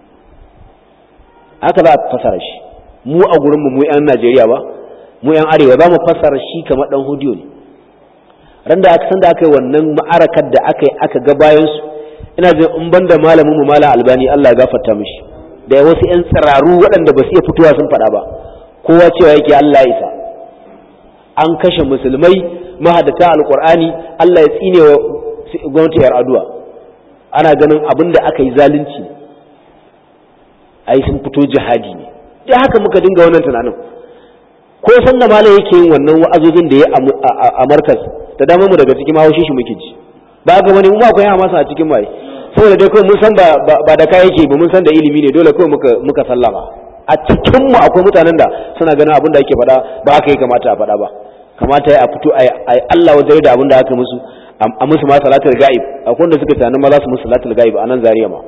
haka za a fasara shi mu a gurin mu mu yan Najeriya ba mu yan arewa za mu fasara shi kamar dan hodiyo ne ran da aka san da aka yi wannan ma'arakar da aka yi aka ga bayan su ina jin in banda malamin mu malam albani Allah ya gafarta mishi da wasu yan tsiraru waɗanda ba su iya fitowa sun faɗa ba kowa cewa yake Allah ya isa an kashe musulmai mahadata alqur'ani Allah ya tsine wa gwamnati yar aduwa ana ganin abin da aka yi zalunci ai sun fito jihadi ne da haka muka dinga wannan tunanin ko san da malam yake yin wannan wa'azozin da ya a markas da dama mu daga cikin mahaushi shi muke ji ba ga wani mu akwai masa a cikin mai saboda dai kawai mun san ba da kayan yake ba mun san da ilimi ne dole kawai muka muka sallama a cikin mu akwai mutanen da suna ganin abin da ake faɗa ba haka ya kamata a faɗa ba kamata ya fito a Allah wajen da abin da aka musu a musu ma salatul ga'ib akwai wanda suka tunanin ma za su musu salatul ga'ib a nan zariya ma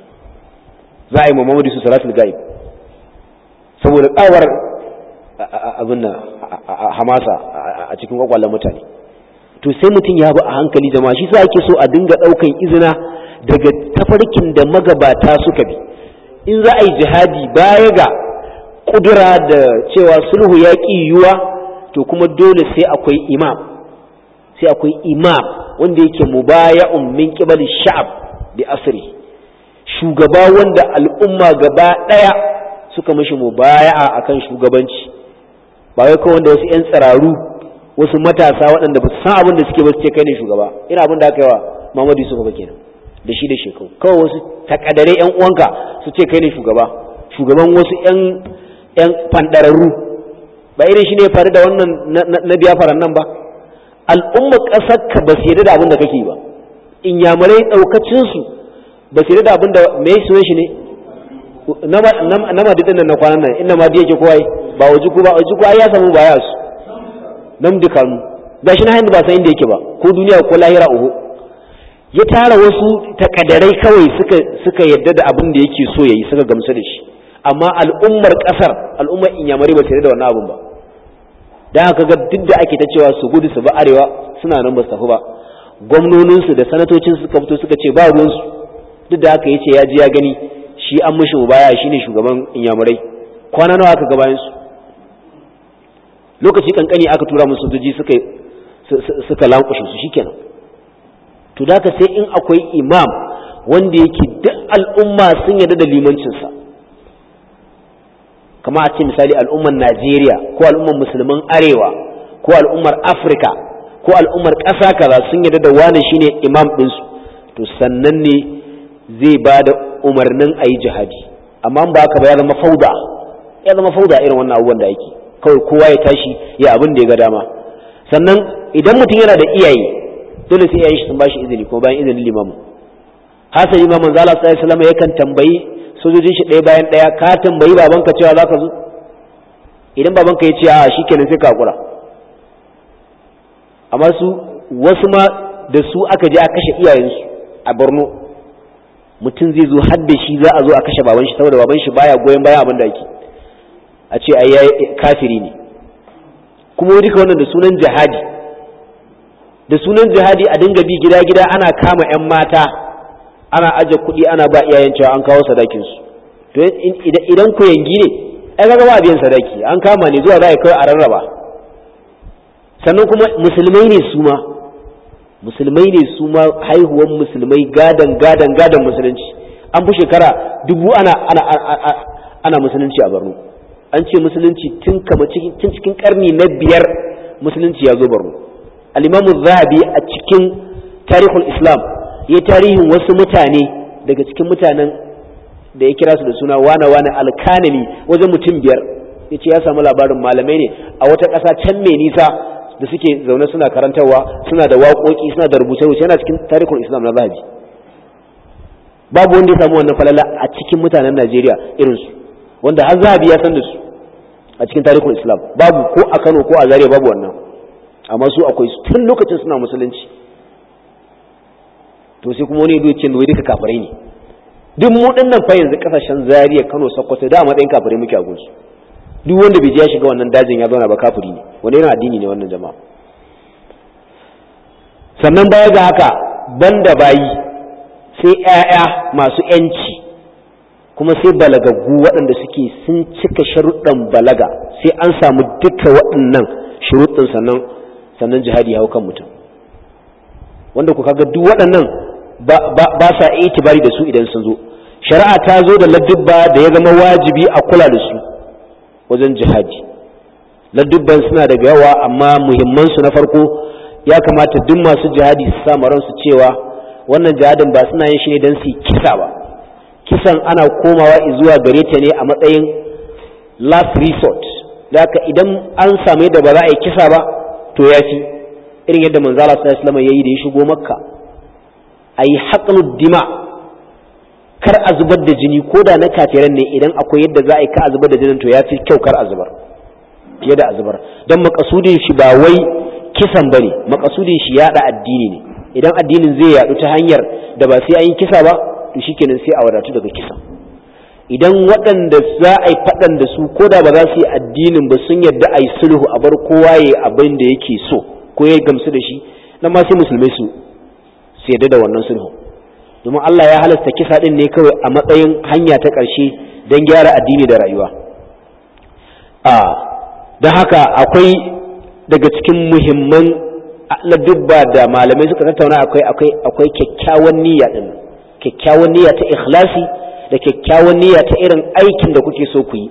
za a yi Muhammadu su salatul ga'ib saboda kawar abin nan hamasa a cikin kwakwalen mutane to sai mutum ya bi a hankali jama'a shi sa ake so a dinga ɗaukan izina daga tafarkin da magabata suka bi in za a yi jihadi baya ga kudura da cewa sulhu ya ƙi yiwuwa to kuma dole sai akwai imam sai akwai imam wanda yake mubaya'un min qibali sha'ab bi asri shugaba wanda al'umma gaba daya suka mishi mubaya'a akan shugabanci ba wai kawai wanda wasu 'yan tsiraru wasu matasa waɗanda ba su san abin da suke ba su ce kai ne shugaba ina abin da aka yi wa Muhammadu Yusuf ba kenan da shi da shekau kawai wasu takadare yan uwanka su ce kai ne shugaba shugaban wasu yan yan fandararru ba irin shi ne faru da wannan na biya faran nan ba al'umma ƙasar ka ba su yarda da abin da kake ba in yamurai ɗaukacin su ba su yarda da abin da me sunan shi ne na madidin nan na kwanan nan inda ma yake kowa ba waje ku ba waje ku ai ya samu baya su nan dukanu gashi na hannu ba san inda yake ba ko duniya ko lahira uhu ya tara wasu takadarai kawai suka suka yadda da abin da yake so yayi suka gamsu da shi amma al'ummar kasar al'ummar inyamari ba su da wannan abin ba dan haka ga duk da ake ta cewa su gudu su ba arewa suna nan ba su tafi ba gwamnonin su da sanatocin suka fito suka ce ba ruwan su duk da haka yace ya ji ya gani shi an mishi baya shine shugaban inyamurai kwana nawa aka gabayin su lokaci kankani aka tura musu sojoji suka suka lankushe su shikenan to da sai in akwai imam wanda yake duk al'umma sun yarda da limancinsa kama a ce misali al'ummar najeriya ko al'ummar musulman arewa ko al'ummar afirka ko al'ummar ƙasa kaza sun yarda da wani shine imam ɗinsu to sannan ne zai ba da umarnin a yi jihadi amma ba haka ba ya zama fauda ya zama fauda irin wannan abubuwan da ake kawai kowa ya tashi ya abin da ya ga dama sannan idan mutum yana da iyaye dole sai iyayen shi sun bashi izini ko bayan izinin limamu hasan imamu zala sallallahu alaihi wasallam yakan tambayi sojojin shi ɗaya bayan ɗaya ka tambayi babanka cewa zaka zo idan babanka ya ce a shikenan sai ka hakura amma su wasu ma da su aka je a kashe iyayensu a Borno mutum zai zo har da shi za a zo a kashe baban shi saboda baban shi baya goyon bayan abin da ake a ce ai kafiri ne kuma duka wannan da sunan jihadi da sunan jihadi a dinga bi gida-gida ana kama 'yan mata ana aje kuɗi ana ba iyayen cewa an kawo sadakinsu to idan ku yangi ne ai kaga ba biyan sadaki an kama ne zuwa za a kai a rarraba sannan kuma musulmai ne su ma musulmai ne su ma haihuwan musulmai gadan gadan gadan musulunci an fi shekara dubu ana ana ana musulunci a Borno an ce musulunci tun kama cikin cikin karni na biyar musulunci ya zo Borno al-Imam Zahabi a cikin tarihul Islam ya tarihin wasu mutane daga cikin mutanen da ya kira su da suna wane wane alkanani wajen mutum biyar ya ce ya samu labarin malamai ne a wata ƙasa can mai nisa da suke zaune suna karantarwa suna da waƙoƙi suna da rubuce-rubuce yana cikin tarihul Islam na Zahabi babu wanda ya samu wannan falala a cikin mutanen Najeriya irinsu wanda har Zahabi ya san da su a cikin tarihul Islam babu ko a Kano ko a Zaria babu wannan amma su akwai su tun lokacin suna musulunci to sai kuma wani ya ce wai duka kafirai ne duk mu dinnan fa yanzu kasashen Zaria Kano Sokoto da matsayin kafirai muke a gunsu duk wanda bai je ya shiga wannan dajin ya zauna ba kafiri ne wani irin addini ne wannan jama'a sannan baya ga haka banda bayi sai ƴaƴa masu ƴanci kuma sai balagaggu waɗanda suke sun cika sharuɗan balaga sai an samu duka waɗannan shuruɗin sannan sannan jihadi ya hau kan mutum wanda ku kaga duk waɗannan ba sa itibari da su idan sun zo shari'a ta zo da ladubba da ya zama wajibi a kula da su wajen jihadi ladubban suna daga yawa amma muhimman su na farko ya kamata duk masu jihadi su samu ransu cewa wannan jihadin ba suna yin shi ne don su yi kisa ba kisan ana komawa zuwa gare ta ne a matsayin last resort da idan an samu yadda ba za a yi kisa ba to ya fi irin yadda manzala sallallahu alaihi wasallam yayi da ya shigo makka ayi haqlud dima kar a zubar da jini ko da na kafiran ne idan akwai yadda za a yi ka a zubar da jinin to ya fi kyau kar a zubar fiye da a zubar don makasudin shi ba wai kisan bane makasudin shi yada addini ne idan addinin zai yadu ta hanyar da ba sai an yi kisa ba to shikenan sai a wadatu daga kisa idan waɗanda za a yi faɗan da su ko da ba za su yi addinin ba sun yadda a yi sulhu a bar kowa ya abin da yake so ko ya gamsu da shi nan ma sai musulmai su su yadda da wannan sulhu domin Allah ya halasta kisa din ne kawai a matsayin hanya ta ƙarshe don gyara addini da rayuwa a don haka akwai daga cikin muhimman ladubba da malamai suka tattauna akwai akwai akwai kyakkyawan niyya din kyakkyawan niyya ta ikhlasi da kyakkyawan niyya ta irin aikin da kuke so ku yi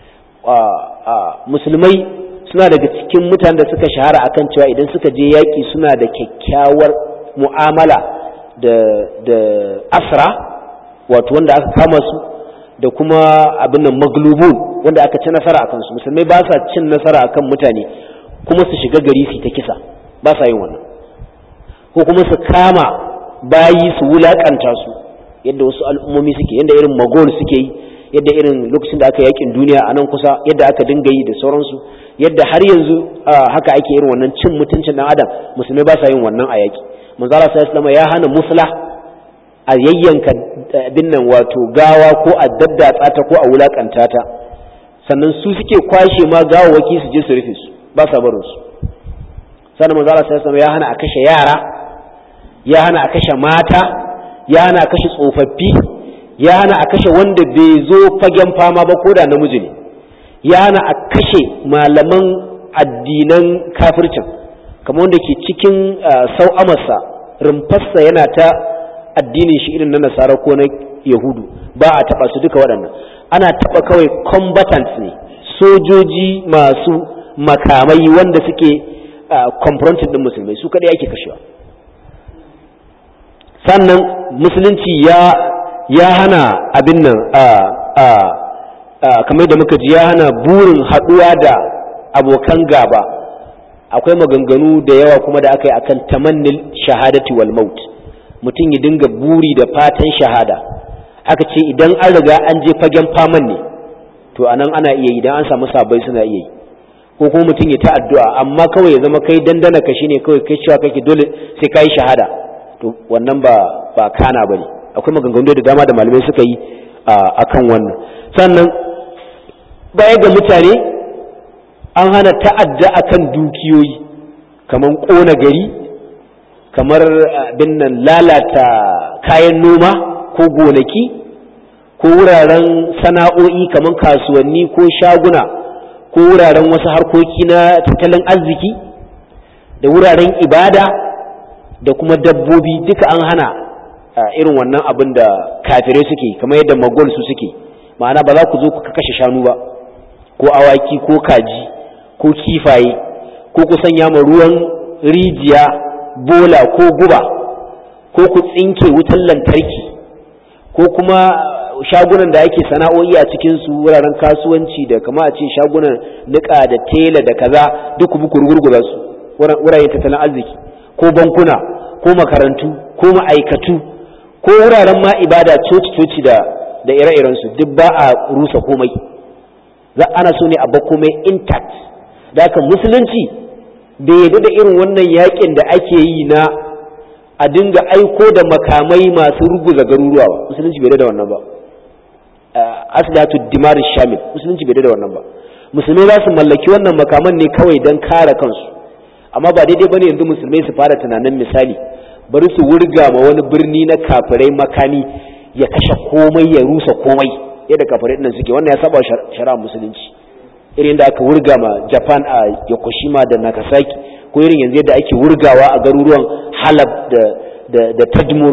musulmai suna daga cikin mutanen da suka shahara akan cewa idan suka je yaƙi suna da kyakkyawar mu'amala da da asra wato wanda aka kama su da kuma abin nan maglubun wanda aka ci nasara akan su musulmai ba sa cin nasara akan mutane kuma su shiga gari su ta kisa ba sa yin wannan ko kuma su kama bayi su wulakanta su yadda wasu al'ummomi suke yadda irin magol suke yi yadda irin lokacin da aka yakin duniya a nan kusa yadda aka dinga yi da sauransu yadda har yanzu haka ake irin wannan cin mutuncin dan adam musulmai ba sa yin wannan a yaki manzala sallallahu ya hana musla a yayyanka abin nan wato gawa ko a daddatsa ta ko a wulakanta ta sannan su suke kwashe ma gawawaki su je su rufe su ba sa barin su sannan manzala sallallahu ya hana a kashe yara ya hana a kashe mata ya hana a kashe tsofaffi ya hana a kashe wanda bai zo fagen fama ba ko da namiji ne ya hana a kashe malaman addinan kafircin kamar wanda ke cikin sau'amarsa rumfarsa yana ta addinin shi irin na nasara ko na yahudu ba a taba su duka waɗannan ana taba kawai combatants ne sojoji masu makamai wanda suke confronting din musulmai su kaɗai ake kashewa sannan musulunci ya ya hana abin nan kamar da muka ji ya hana burin haɗuwa da abokan gaba akwai maganganu da yawa kuma da aka yi akan tamannil shahadati wal maut mutum ya dinga buri da fatan shahada aka ce idan an riga an je fagen faman ne to anan ana iya idan an samu sabai suna iya yi ko kuma mutum ya ta addu'a amma kawai ya zama kai dandana ka shine kawai kai cewa kake dole sai kai shahada to wannan ba ba kana bane akwai maganganu da dama da malamai suka yi akan wannan sannan baya ga mutane an hana ta'adda akan dukiyoyi kamar ƙona gari kamar abin nan lalata kayan noma ko gonaki ko wuraren sana'o'i kamar kasuwanni ko shaguna ko wuraren wasu harkoki na tattalin arziki da wuraren ibada da kuma dabbobi duka an hana irin wannan abin da kafirai suke kamar yadda magol su suke ma'ana ba za ku zo ku kashe shanu ba ko awaki ko kaji ko kifaye ko ku sanya ma ruwan rijiya bola ko guba ko ku tsinke wutan lantarki ko kuma shagunan da ake sana'o'i a cikin su wuraren kasuwanci da kama a ce shagunan niƙa da tela da kaza duk ku rugurguza su wuraren tattalin arziki ko bankuna ko makarantu ko ma'aikatu ko wuraren ma ibada coci-coci da da ire-irensu duk ba a rusa komai za ana so ne a ba komai intact da haka musulunci bai yadda da irin wannan yakin da ake yi na a dinga aiko da makamai masu ruguza garuruwa ba musulunci bai da wannan ba aslatu dimar shamil musulunci bai da wannan ba musulmai za su mallaki wannan makaman ne kawai don kare kansu amma ba daidai bane yanzu musulmai su fara tunanin misali bari su wurga ma wani birni na kafirai makami ya kashe komai ya rusa komai yadda kafirai nan suke wannan ya saba shari'a musulunci irin da aka wurga ma Japan a Yokoshima da Nagasaki ko irin yanzu yadda ake wurgawa a garuruwan Halab da da, da Tadmur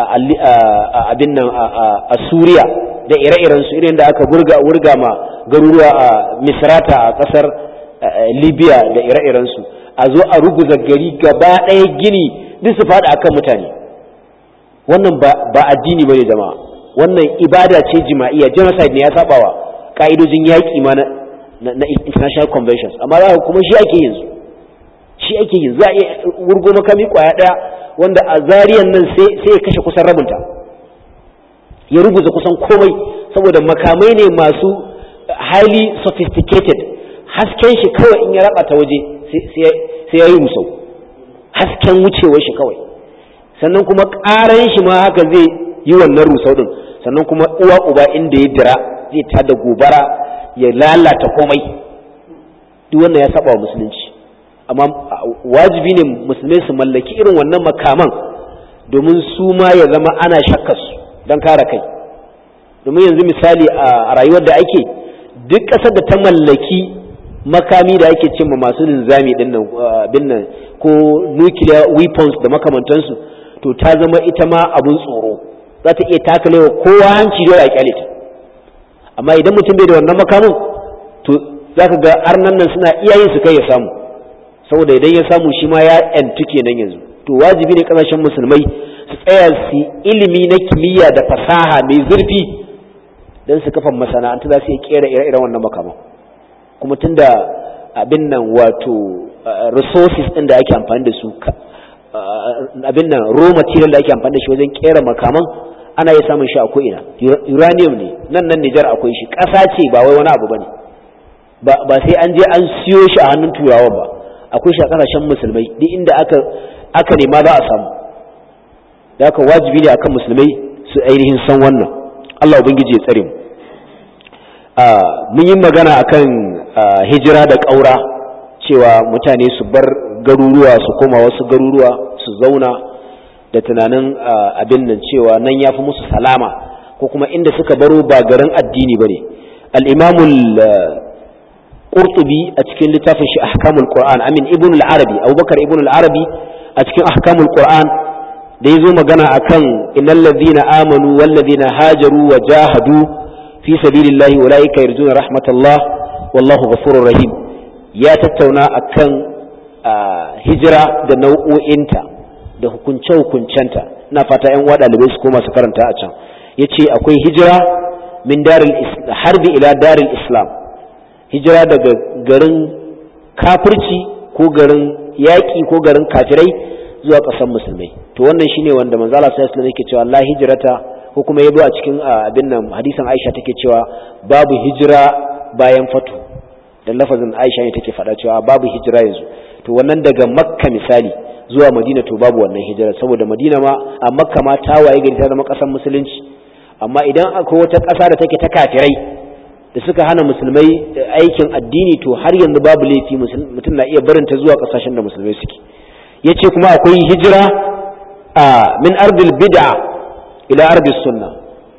a abin nan a Suriya da ire-iren su irin da aka wurga wurga ma garuruwa a Misrata a kasar Libya da ire-iren su a zo a ruguza gari gaba ɗaya gini duk su faɗi akan mutane wannan ba addini bane jama'a wannan ibada ce jima'iya genocide ne ya sabawa ka'idojin yaƙi ma na, na international conventions amma za kuma shi ake yin su shi ake yin za a iya wurgo makami kwaya ɗaya wanda a zariyan nan sai ya kashe kusan rabinta ya rubuta kusan komai saboda makamai ne masu highly sophisticated hasken shi kawai in ya raba ta waje sai ya yi musau hasken wucewar shi kawai sannan kuma ƙaran shi ma haka zai yi wannan rusau din sannan kuma uwa uba inda ya dira zai tada gobara ya lalata komai duk wannan ya saba wa musulunci amma wajibi ne musulmai su mallaki irin wannan makaman domin su ma ya zama ana shakkar su don kare kai domin yanzu misali a rayuwar da ake duk ƙasar da ta mallaki makami da ake cimma masu linzami din nan ko nuclear weapons da makamantansu to ta zama ita ma abun tsoro za ta iya takalewa kowa hanci dole a kyale ta amma idan mutum bai da wannan makamin to za ka ga arnan nan suna iyayen su kai ya samu saboda idan ya samu shi ma ya yantu kenan yanzu to wajibi ne kasashen musulmai su tsaya su ilimi na kimiyya da fasaha mai zurfi don su kafa masana'antu za su iya kera ire-iren wannan makaman kuma tunda abin nan wato resources ɗin da ake amfani da su abin nan raw material da ake amfani da shi wajen kera makaman ana iya samun shi a ko'ina uranium ne nan nan Nijar akwai shi ƙasa ce ba wai wani abu ba ne ba sai an je an siyo shi a hannun turawan ba akwai shi a ƙasashen musulmai duk inda aka aka nema za a samu da haka wajibi ne akan musulmai su ainihin san wannan Allah ubangiji ya tsare mu mun yi magana akan hijira da ƙaura cewa mutane su bar garuruwa su koma wasu garuruwa su zauna da tunanin abin nan cewa nan ya fi musu salama ko kuma inda suka baro ba garin addini ba ne al'imamul ƙurtubi a cikin littafin shi ahkamul qur'an amin ibn al-arabi abubakar ibn al-arabi a cikin ahkamul qur'an da ya zo magana akan innal ladhina amanu wal ladhina hajaru wa jahadu fi sabilillahi ulaika yarjuna rahmatullah wallahu ghafurur rahim ya tattauna akan hijira da nau'o'inta da hukunce-hukuncenta ina fata yan uwa ɗalibai su koma su karanta a can yace akwai hijira min daril harbi ila daril islam hijira daga garin kafirci ko garin yaƙi ko garin kafirai zuwa ƙasar musulmai to wannan shine wanda manzo Allah sallallahu alaihi yake cewa la hijrata ko kuma yabo a cikin abin nan hadisin Aisha take cewa babu hijira bayan fatu da lafazin Aisha ne take faɗa cewa babu hijira yanzu to wannan daga Makka misali zuwa Madina to babu wannan hijira saboda Madina ma a Makka ma ta waye gari ta zama ƙasar musulunci amma idan akwai wata ƙasa da take ta kafirai da suka hana musulmai aikin addini to har yanzu babu laifi mutum na iya barinta zuwa ƙasashen da musulmai suke yace kuma akwai hijira a min ardil bid'a ila ardis sunna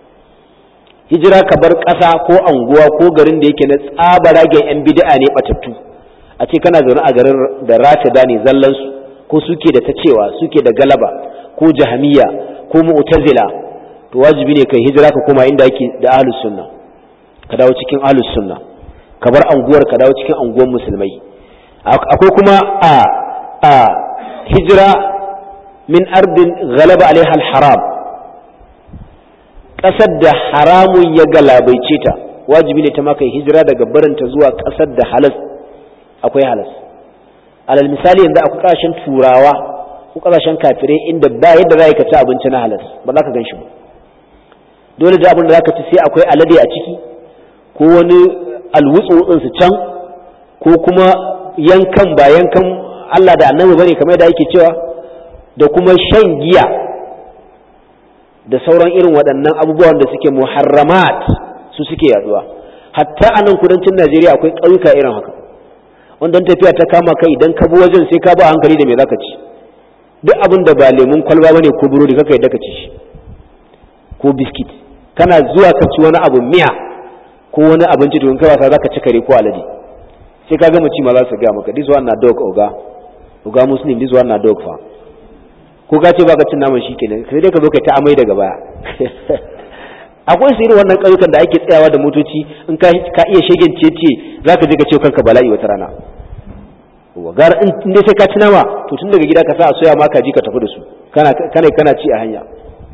hijira ka bar ƙasa ko anguwa ko garin da yake na tsabaragen yan bid'a ne batattu a ce kana zaune a garin da rafida ne zallan su ko suke da ta cewa suke da galaba ko jahamiya ko mu'tazila to wajibi ne kai hijira ka koma inda yake da ahlus sunna ka dawo cikin ahlus sunna ka bar anguwar ka dawo cikin anguwan musulmai akwai kuma a a hijira min ardin ghalaba alaiha haram ƙasar da haramun ya galabaice ta wajibi ne ta maka hijira daga barinta zuwa ƙasar da halas akwai halas alal misali yanzu akwai ƙasashen turawa ko ƙasashen kafirai inda ba yadda za ka ci abinci na halas ba za ka gan shi ba dole da abin da za ka ci sai akwai alade a ciki ko wani alwutsu su can ko kuma yankan ba yankan Allah da annabi bane kamar da yake cewa da kuma shan giya da sauran irin waɗannan abubuwan da suke muharramat su suke yaduwa hatta a nan kudancin Najeriya akwai ƙauyuka irin haka wanda tafiya ta kama kai idan ka bi wajen sai ka ba hankali da me zaka ci duk abin da ba lemun kwalba bane ko burodi kaka yadda ka ci shi ko biskit kana zuwa ka ci wani abu miya ko wani abinci don kai wasa zaka ci kare ko alade sai ka ga ci ma za su ga maka this one na dog oga oga muslim this one na dog fa ko ka ce baka cin naman shikenan sai dai ka zo kai ta amai daga baya akwai su irin wannan ƙauyukan da ake tsayawa da motoci in ka ka iya shegen cece zaka je ka ce kanka bala'i wata rana gara in dai sai ka ci nama to tun daga gida ka sa a soya ma ka ji ka tafi da su kana kana kana ci a hanya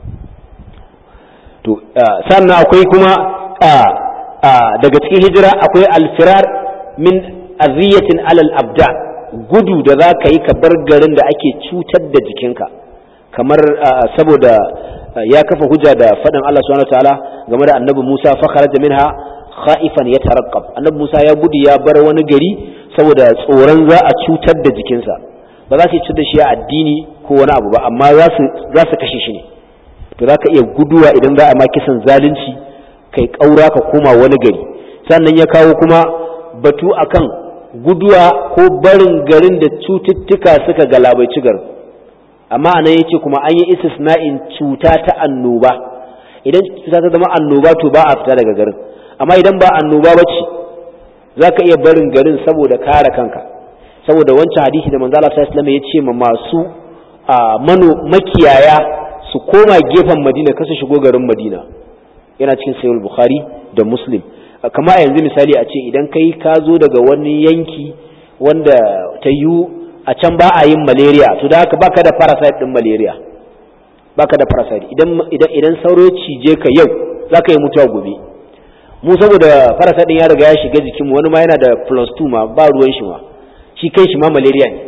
to sannan akwai kuma daga cikin hijira akwai alfirar min aziyatin alal abda gudu da za ka yi ka bar garin da ake cutar da jikinka kamar saboda ya kafa hujja da faɗin Allah subhanahu wataala game da annabi Musa fa kharaja minha khaifan yataraqqab annabi Musa ya gudu ya bar wani gari saboda tsoron za a cutar da jikinsa ba za su cutar da shi a addini ko wani abu ba amma za su za su kashe shi ne to za ka iya guduwa idan za a ma kisan zalunci kai kaura ka koma wani gari sannan ya kawo kuma batu akan guduwa ko barin garin da cututtuka suka galabaici garin amma anan yace kuma an yi istisna'in cuta ta annoba idan cuta ta zama annoba to ba a fita daga garin amma idan ba annoba ba ce za ka iya barin garin saboda kare kanka saboda wancan hadisi da manzo Allah sallallahu alaihi ya ce ma masu mano makiyaya su koma gefen Madina kasa shigo garin Madina yana cikin sahih Bukhari da Muslim kama a yanzu misali a ce idan kai ka zo daga wani yanki wanda ta yiwu a can ba a yin malaria to da haka baka da parasite din malaria baka da parasite idan idan idan sauro cije ka yau zaka yi mutuwa gobe mu saboda parasite din ya riga ya shiga jikin mu wani ma yana da plus 2 ma ba ruwan shi ma shi kai shi ma malaria ne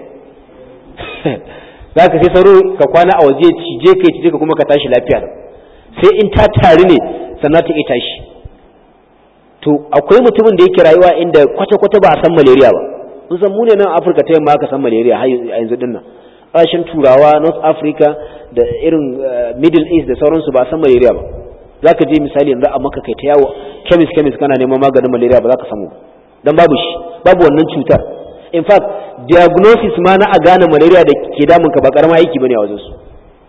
zaka sai sauro ka kwana a waje cije ka cije ka kuma ka tashi lafiya sai in ta tare ne sannan ta iya tashi to akwai mutumin da yake rayuwa inda kwata-kwata ba a san malaria ba mun san mu ne nan Afirka ta yamma aka san malaria har yanzu dinnan ƙasashen turawa North Africa da irin Middle East da sauransu ba a san malaria ba za ka je misali yanzu a maka kai ta yawo kemis kemis kana neman maganin malaria ba za ka samu dan babu shi babu wannan cutar in fact diagnosis ma na a gane malaria da ke damun ka ba karama aiki bane a wajen su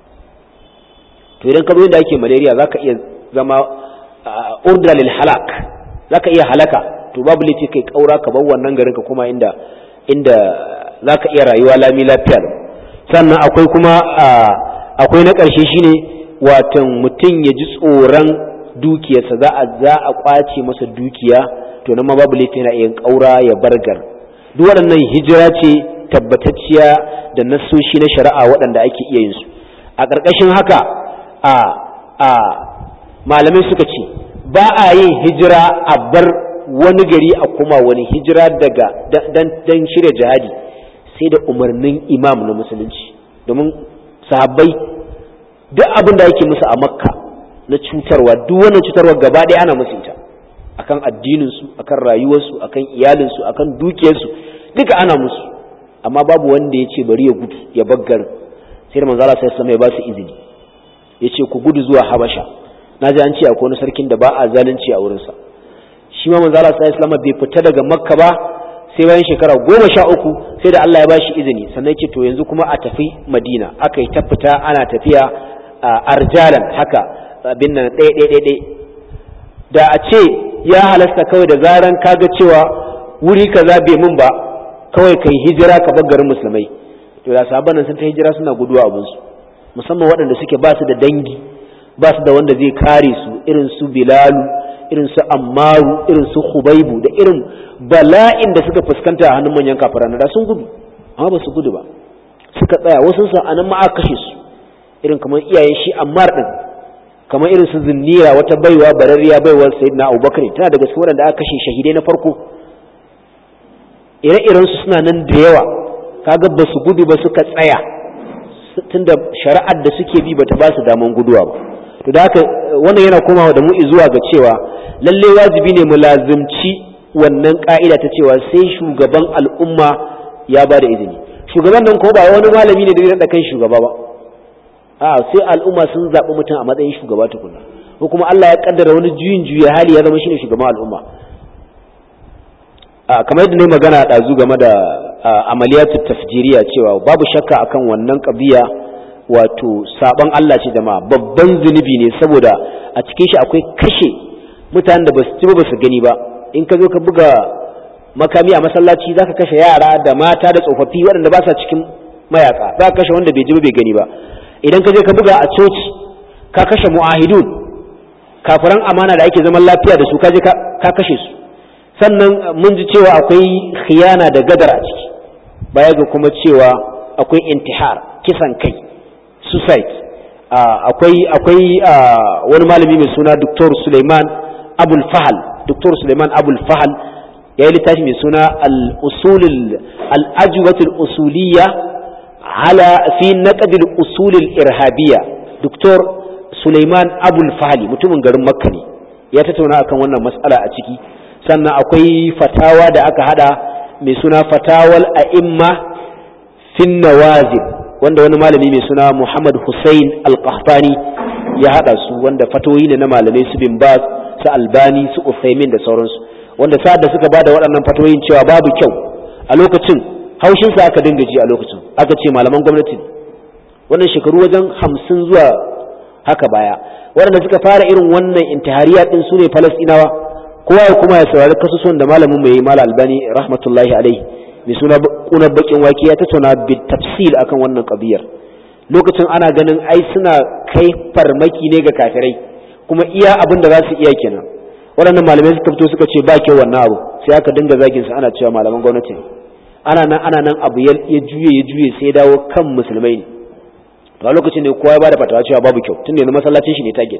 to idan ka zo inda ake malaria za ka iya zama urdra lil halak za ka iya halaka to babu laifi kai kaura ka bar wannan garin ka kuma inda inda za ka iya rayuwa lami lafiya sannan akwai kuma akwai na ƙarshe shine watan mutum ya ji tsoron dukiyarsa za a za a kwace masa dukiya to nan ma babu laifi yana iya kaura ya bargar duk waɗannan hijira ce tabbatacciya da nassoshi na shari'a waɗanda ake iya yin su a ƙarƙashin haka a a malamai suka ce ba a yin hijira a bar wani gari a kuma wani hijira daga dan shirya jihadi sai da umarnin imam na musulunci domin sahabbai duk abin da yake musu a makka na cutarwa duk wannan cutarwa gaba ɗaya ana musu ita akan addininsu akan rayuwarsu akan iyalinsu akan dukiyarsu duka ana musu amma babu wanda ya ce bari ya gudu ya baggar sai da manzala sai sama ya ba su izini ya ce ku gudu zuwa habasha na ji an ce akwai wani sarkin da ba a zalunci a wurinsa shi ma manzala sai islam bai fita daga makka ba sai bayan shekara goma sha uku sai da Allah ya bashi izini sannan ce to yanzu kuma a tafi madina aka yi ta fita ana tafiya a arjalan haka abin nan ɗaya ɗaya ɗaya da a ce ya halasta kawai da zaran kaga cewa wuri kaza bai mun ba kawai kai hijira ka bar garin musulmai to da sahabban nan sun ta hijira suna guduwa abin su musamman waɗanda suke ba su da dangi ba su da wanda zai kare su irin su bilalu irin su ammaru irin su hubaibu da irin bala'in da suka fuskanta a hannun manyan kafiran da sun gudu amma ba su gudu ba suka tsaya wasu sun anan ma aka kashe su irin kamar iyayen shi ammar din kamar irin su zinnira wata baiwa bararriya baiwar sayyidina abubakar tana daga cikin waɗanda aka kashe shahidai na farko ire-iren su suna nan da yawa kaga ba su gudu ba suka tsaya tunda shari'ar da suke bi bata ba su daman guduwa ba to da haka wannan yana komawa da mu zuwa ga cewa lalle wajibi ne mu lazimci wannan ka'ida ta cewa sai shugaban al'umma ya ba da izini shugaban nan ko ba wani malami ne da zai da kai shugaba ba a sai al'umma sun zaɓi mutum a matsayin shugaba tukuna ko kuma Allah ya kaddara wani juyin juya hali ya zama shine shugaban al'umma a kamar yadda ne magana ɗazu game da amaliyatu tafjiriya cewa babu shakka akan wannan ƙabiya wato saban Allah ce jama'a babban zunubi ne saboda a cikin shi akwai kashe mutanen da basu ci ba basu gani ba in ka zo ka buga makami a masallaci zaka kashe yara da mata da tsofaffi waɗanda ba sa cikin mayaka za ka kashe wanda bai ji ba bai gani ba idan ka je ka buga a coci ka kashe mu'ahidun kafiran amana da ake zaman lafiya da su ka je ka kashe su sannan mun ji cewa akwai khiyana da gadar a ciki baya ga kuma cewa akwai intihar kisan kai suicide akwai akwai wani malami mai suna Dr. Suleiman Abul Fahal Dr. Suleiman Abul Fahal ya yi littafi mai suna al-usul al-ajwat al-usuliyya ala fi naqd al-usul al-irhabiyya Dr. Sulaiman Abul Fahli mutumin garin Makka ne ya tattauna akan wannan mas'ala a ciki sannan akwai fatawa da aka hada mai suna fatawal a'imma fin nawazil wanda wani malami mai suna Muhammad Hussein Al-Qahtani ya hada su wanda fatoyi ne na malamai su bin Baz su Albani su Uthaymin da sauransu wanda sa'ad da suka bada waɗannan fatoyin cewa babu kyau a lokacin haushin sa aka dinga ji a lokacin aka ce malaman gwamnati wannan shekaru wajen hamsin zuwa haka baya waɗanda suka fara irin wannan intihariya din su ne Falastinawa kowa ya kuma ya saurari kasusuwan da malamin mai Malam Albani rahmatullahi alaihi mai suna kunar bakin wake ya tattauna bi tafsil akan wannan kabiyar lokacin ana ganin ai suna kai farmaki ne ga kafirai kuma iya abin da za su iya kenan waɗannan malamai suka fito suka ce ba kyau wannan abu sai aka dinga zagin su ana cewa malaman gwamnati ne ana nan ana nan abu ya juye ya juye sai dawo kan musulmai ne to a lokacin ne kowa ya bada fatawa cewa babu kyau tunda yanzu masallacin shi ne target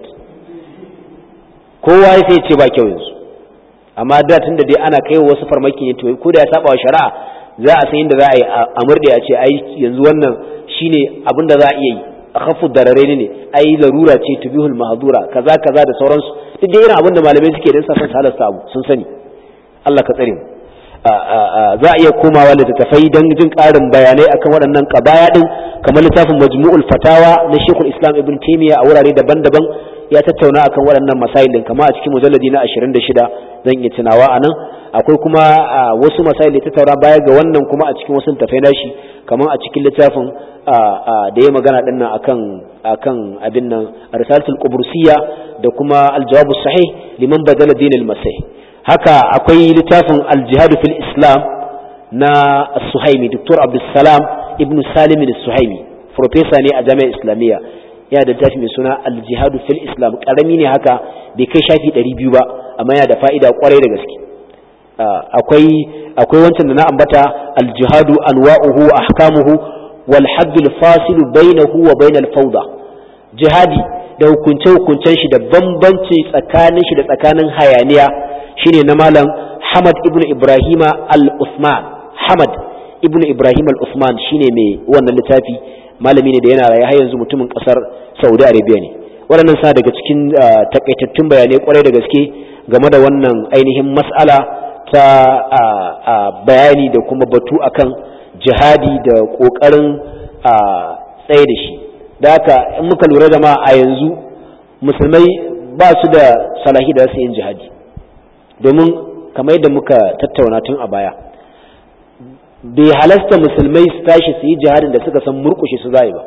kowa sai ya ce ba kyau yanzu amma da tunda dai ana kai wasu farmaki ne to ko da ya saba wa shari'a za a san yadda za a yi a murde a ce ai yanzu wannan shine abin da za a iya yi a khafu darare ne ai larura ce tubihul mahdura kaza kaza da sauransu duk da irin abin da malamai suke da safan halasta abu sun sani Allah ka tsare mu za a iya komawa littattafai don jin ƙarin bayanai akan waɗannan ƙabaya ɗin kamar littafin majmu'ul fatawa na shekul islam ibn taimiyya a wurare daban-daban ya tattauna akan waɗannan masail ɗin kama a cikin mujalladi na 26 zan iya tunawa a nan akwai kuma wasu masail da tattauna baya ga wannan kuma a cikin wasu littattafai nashi kamar a cikin littafin da ya magana ɗin nan akan akan abin nan risalatul qubrusiyya da kuma aljawabu sahih liman badala dinil masih haka akwai littafin aljihadu fil islam na suhaimi dr abdulsalam ibn salim suhaimi profesa ne a jami'ar islamiyya yana da littafi mai suna aljihadu fil islam karami ne haka bai kai shafi 200 ba amma yana da fa'ida kwarai da gaske akwai akwai wancan da na ambata aljihadu anwa'uhu wa ahkamuhu wal haddul fasilu bainahu wa bainal fawda jihadi da hukunce hukuncen shi da bambanci tsakanin shi da tsakanin hayaniya shine na malam Hamad ibn Ibrahim al-Uthman Hamad ibn Ibrahim al-Uthman shine mai wannan littafi malami ne da yana raye har yanzu mutumin kasar Saudi Arabia ne waɗannan sa daga cikin takaitattun bayanai kwarai da gaske game da wannan ainihin mas'ala ta bayani da kuma batu akan jihadi da ƙoƙarin tsaye da shi da haka in muka lura da ma a yanzu musulmai ba su da salahi da su yin jihadi domin kamar yadda muka tattauna tun a baya bai halasta musulmai su tashi su yi jihadin da suka san murkushe su zai ba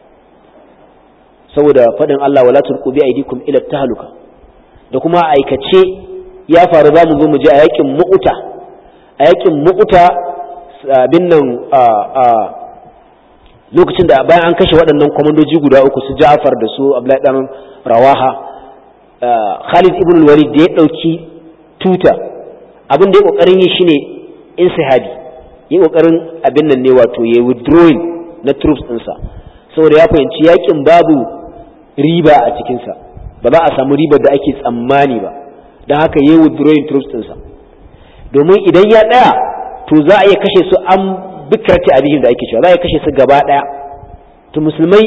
saboda faɗin Allah wala tulqu bi aydikum ila tahluka da kuma aikace ya faru za mu zo mu je a yakin mu'uta a yakin mu'uta abin nan a lokacin da bayan an kashe waɗannan kwamandoji guda uku su Ja'far da su Abdullahi dan Rawaha Khalid ibn Walid da ya ɗauki tuta abin da ya kokarin yi shine insihabi yi kokarin abin nan ne wato ya withdrawing na troops ɗinsa saboda ya fahimci yakin babu riba a cikinsa ba za a samu ribar da ake tsammani ba don haka yi withdrawing troops ɗinsa domin idan ya ɗaya to za a iya kashe su an bikirati abihin da ake cewa za a iya kashe su gaba ɗaya to musulmai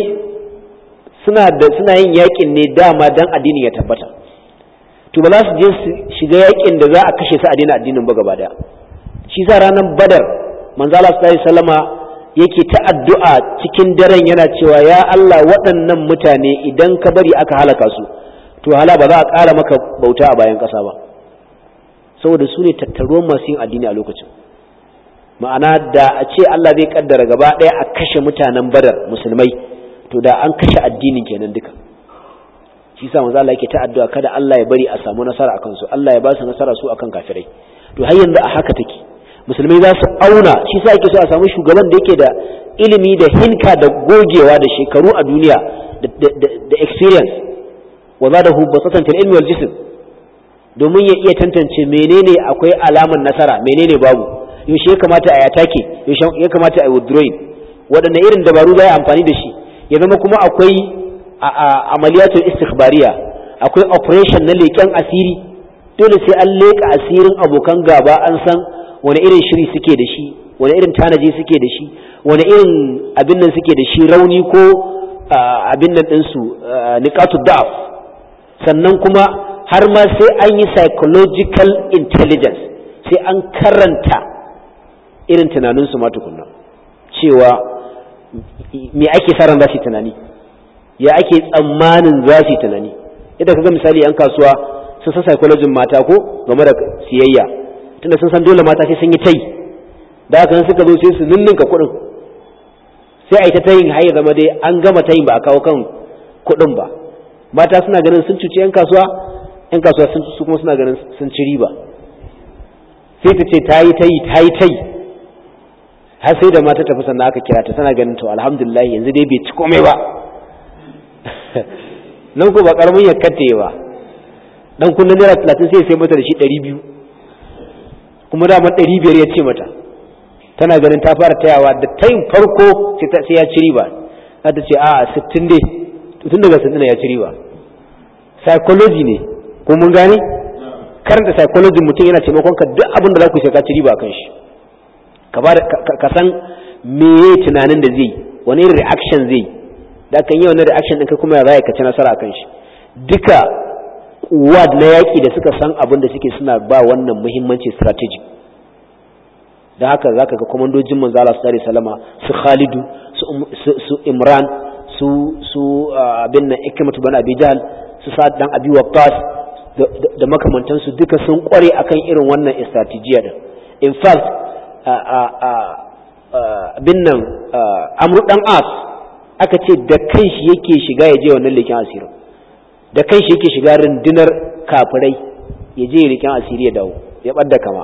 suna da suna yin yakin ne dama dan addinin ya tabbata to ba za su je su shiga yakin da za a kashe su a daina addinin ba gaba daya shi sa ranar badar manzo Allah sallallahu sallama yake ta addu'a cikin daren yana cewa ya Allah waɗannan mutane idan ka bari aka halaka su to hala ba za a ƙara maka bauta a bayan ƙasa ba saboda su ne tattaruwan masu yin addini a lokacin ma'ana da a ce Allah zai kaddara gaba ɗaya a kashe mutanen badar musulmai to da an kashe addinin kenan duka shi sa manzo Allah yake ta addu'a kada Allah ya bari a samu nasara akan su Allah ya ba su nasara su akan kafirai to har yanzu a haka take musulmai za su auna shi sa yake so a samu shugaban da yake da ilimi da hinka da gogewa da shekaru a duniya da experience wa zadahu basatan fil ilmi wal jism domin ya iya tantance menene akwai alaman nasara menene babu yaushe ya kamata a yatake yaushe ya kamata a withdrawing waɗanne irin dabaru za a amfani da shi ya zama kuma akwai amaliyatul istikhbariya akwai operation na leƙen asiri dole sai an leƙa asirin abokan gaba an san wani irin shiri suke da shi wani irin tanaji suke da shi wani irin abin nan suke da shi rauni ko abin nan ɗinsu niqatu da'af sannan kuma har ma sai an yi psychological intelligence sai an karanta irin tunaninsu ma tukunna cewa me ake sa ran za su yi tunani ya ake tsammanin za su yi tunani idan ka ga misali yan kasuwa sun san psychology mata ko game da siyayya tunda sun san dole mata sai sun yi tai da haka suka zo sai su ninninka kuɗin sai a yi ta tayin har ya zama dai an gama tayin ba a kawo kan kuɗin ba mata suna ganin sun cuci yan kasuwa yan kasuwa sun su kuma suna ganin sun ci riba sai ta ce ta yi tayi ta yi tayi har sai da mata tafi sannan aka kira ta tana ganin to alhamdulillah yanzu dai bai ci komai ba nan ko ba karamin ya katte ba dan kullun naira 30 sai sai mata da shi 200 kuma dama 500 ya ce mata tana ganin ta fara tayawa da tayin farko sai ya ci riba za ta ce a 60 dai tun daga 60 ya ci riba psychology ne ko mun gane karanta psychology mutum yana taimakon ka duk abin da za ku ka ci riba kan shi ka san meye tunanin da zai wani irin reaction zai da kan yi wani reaction ɗin kai kuma ya za ka ci nasara kan shi duka wad na yaƙi da suka san abin da suke suna ba wannan muhimmanci strategic da haka zaka ga komandojin manzo Allah sallallahu alaihi wasallama su Khalidu su Imran su su abin nan Ikrimatu bin Abi Jahl su Sa'd dan Abi Waqqas da makamantansu duka sun kware akan irin wannan strategy din in fact abin nan amru dan as aka ce da kanshi yake shiga ya je wannan leƙen asirin da kanshi yake shiga rundunar kafirai ya je ya leƙen asiri ya dawo ya ɓadda kama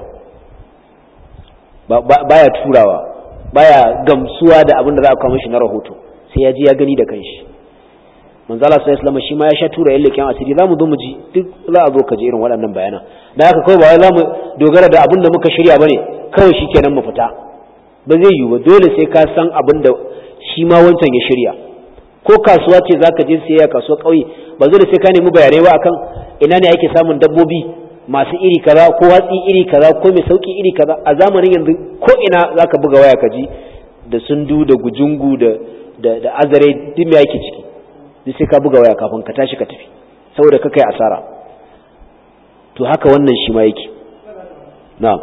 baya turawa baya gamsuwa da abin da za a kawo mishi na rahoto sai ya ji ya gani da kanshi manzo Allah sallallahu alaihi shi ma ya sha tura yan leƙen asiri zamu zo mu ji duk za a zo ka ji irin waɗannan bayanan da haka kawai ba wai zamu dogara da abin da muka shirya bane kawai shikenan mu fita ba zai yiwu ba dole sai ka san abin da shi ma wancan ya shirya ko kasuwa ce za ka je siyayya kasuwa ƙauye ba dole sai ka nemi bayanai ba akan ina ne ake samun dabbobi masu iri kaza ko watsi iri kaza ko mai sauki iri kaza a zamanin yanzu ko ina za ka buga waya ka ji da sundu da gujungu da da, da azare duk me yake ciki duk sai ka buga waya kafin ka tashi ka tafi saboda ka kai asara to haka wannan shi ma yake na'am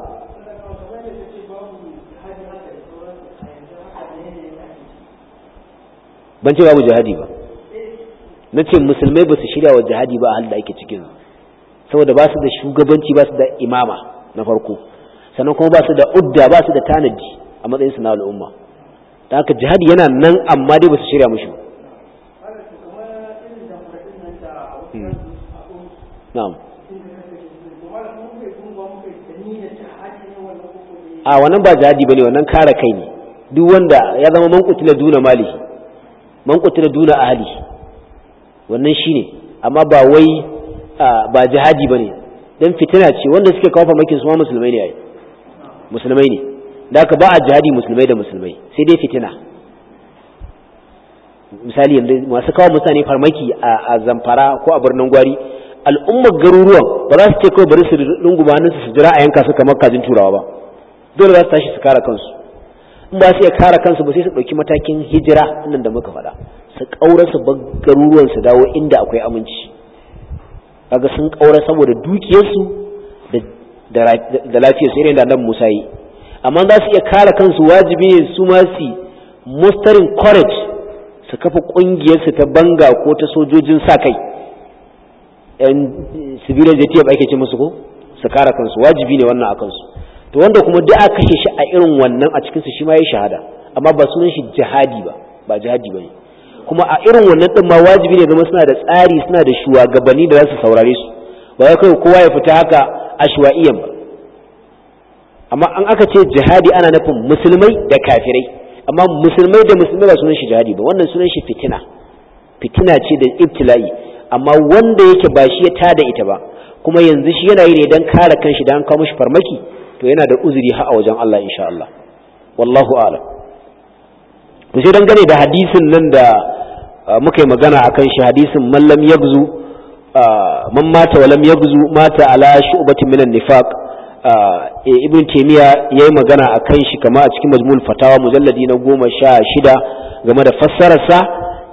ban ce babu jihadi ba na ce musulmai ba su shirya wa jihadi ba a halin da ake cikin saboda ba su da shugabanci ba su da imama na farko sannan kuma ba su da udda ba su da tanadi a matsayin su na al'umma da haka jihadi yana nan amma dai ba su shirya mushi na'am a wannan ba jihadi bane wannan kare kai ne duk wanda ya zama man kutila duna malihi man kutila duna ahli wannan shine amma ba wai ba jihadi bane dan fitina ce wanda suke kawo farmakin su ma musulmai ne ai musulmai ne da haka ba a jihadi musulmai da musulmai sai dai fitina misali yanzu masu kawo mutane farmaki a zamfara ko a birnin gwari al'ummar garuruwan ba za su ce kawai bari su runguma hannunsu su jira a yanka su kamar kajin turawa ba dole za su tashi su kare kansu in ba su iya kare kansu ba sai su ɗauki matakin hijira nan da muka faɗa su ƙaura su bar garuruwan su dawo inda akwai aminci kaga sun ƙaura saboda dukiyarsu da lafiyarsu irin da nan Musa yi amma za su iya kare kansu wajibi ne su ma su mustarin courage su kafa ƙungiyarsu ta banga ko ta sojojin sa kai yan civilian JTF ake ce musu ko su kare kansu wajibi ne wannan a kansu to wanda kuma duk aka kashe shi a irin wannan a cikinsu shi ma ya shahada amma ba sunan shi jihadi ba ba jihadi ba ne kuma a irin wannan din ma wajibi ne zama suna da tsari suna da shugabanni da za su saurare su ba ya kai kowa ya fita haka ashwa'iyan ba amma an aka ce jihadi ana nufin musulmai da kafirai amma musulmai da musulmai ba sunan shi jihadi ba wannan sunan shi fitina fitina ce da ibtila'i amma wanda yake ba shi ya tada ita ba kuma yanzu shi yana yi ne don kare kanshi da an kawo mishi farmaki to yana da uzuri ha a wajen Allah insha Allah wallahu a'lam to sai dangane da hadisin nan da muka yi magana akan shi hadisin man lam yagzu man mata wa lam yagzu mata ala shu'batin minan nifaq ibn taymiya yayi magana akan shi kama a cikin majmul fatawa mujalladi na goma sha shida game da fassararsa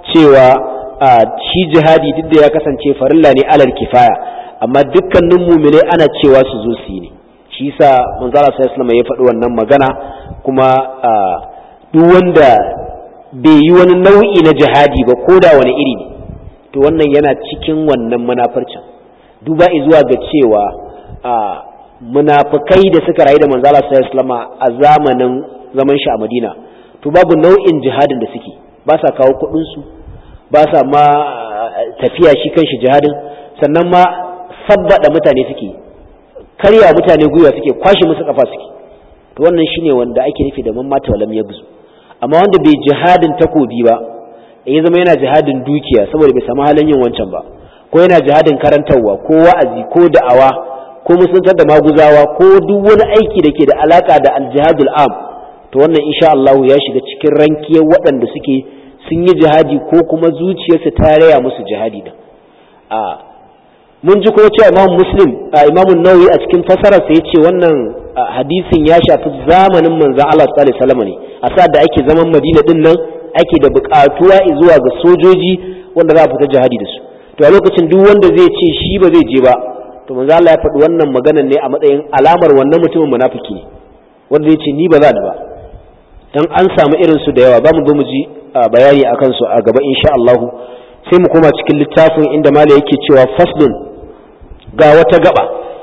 cewa shi jihadi duk da ya kasance farilla ne alal kifaya amma dukkanin mumine ana cewa su zo su yi ne shi yasa manzala sallallahu ya faɗi wannan magana kuma duk wanda bai yi wani nau'i na jihadi ba ko da wani iri ne to wannan yana cikin wannan munafarcin duba zuwa ga cewa munafukai da suka rayu da manzala sallallahu a zamanin zaman shi a Madina to babu nau'in jihadin da suke ba sa kawo kuɗin su ba sa ma tafiya shi kanshi jihadin sannan ma sabbada mutane suke karya mutane gwiwa suke kwashe musu kafa suke to wannan shine wanda ake nufi da mamata walam yabzu amma wanda bai jihadin takobi ba ya zama yana jihadin dukiya saboda bai samu halin yin wancan ba ko yana jihadin karantarwa ko wa'azi ko da'awa ko musuntar da maguzawa ko duk wani aiki da ke da alaka da aljihadul am to wannan insha Allah ya shiga cikin rankiyar waɗanda suke sun yi jihadi ko kuma zuciyarsu ta raya musu jihadi da a mun ji kuma cewa Imam Muslim Imam Nawawi a cikin fasarar sa yace wannan hadisin ya shafi zamanin manzon Allah sallallahu alaihi wasallam ne a sa da ake zaman Madina din nan ake da buƙatuwa zuwa ga sojoji wanda za a fita jihadi da su to a lokacin duk wanda zai ce shi ba zai je ba to manzo Allah ya faɗi wannan maganar ne a matsayin alamar wannan mutumin munafiki ne wanda zai ce ni ba za ni ba dan an samu irin su da yawa za mu zo mu ji bayani akan su a gaba insha Allah sai mu koma cikin littafin inda mala yake cewa faslun ga wata gaba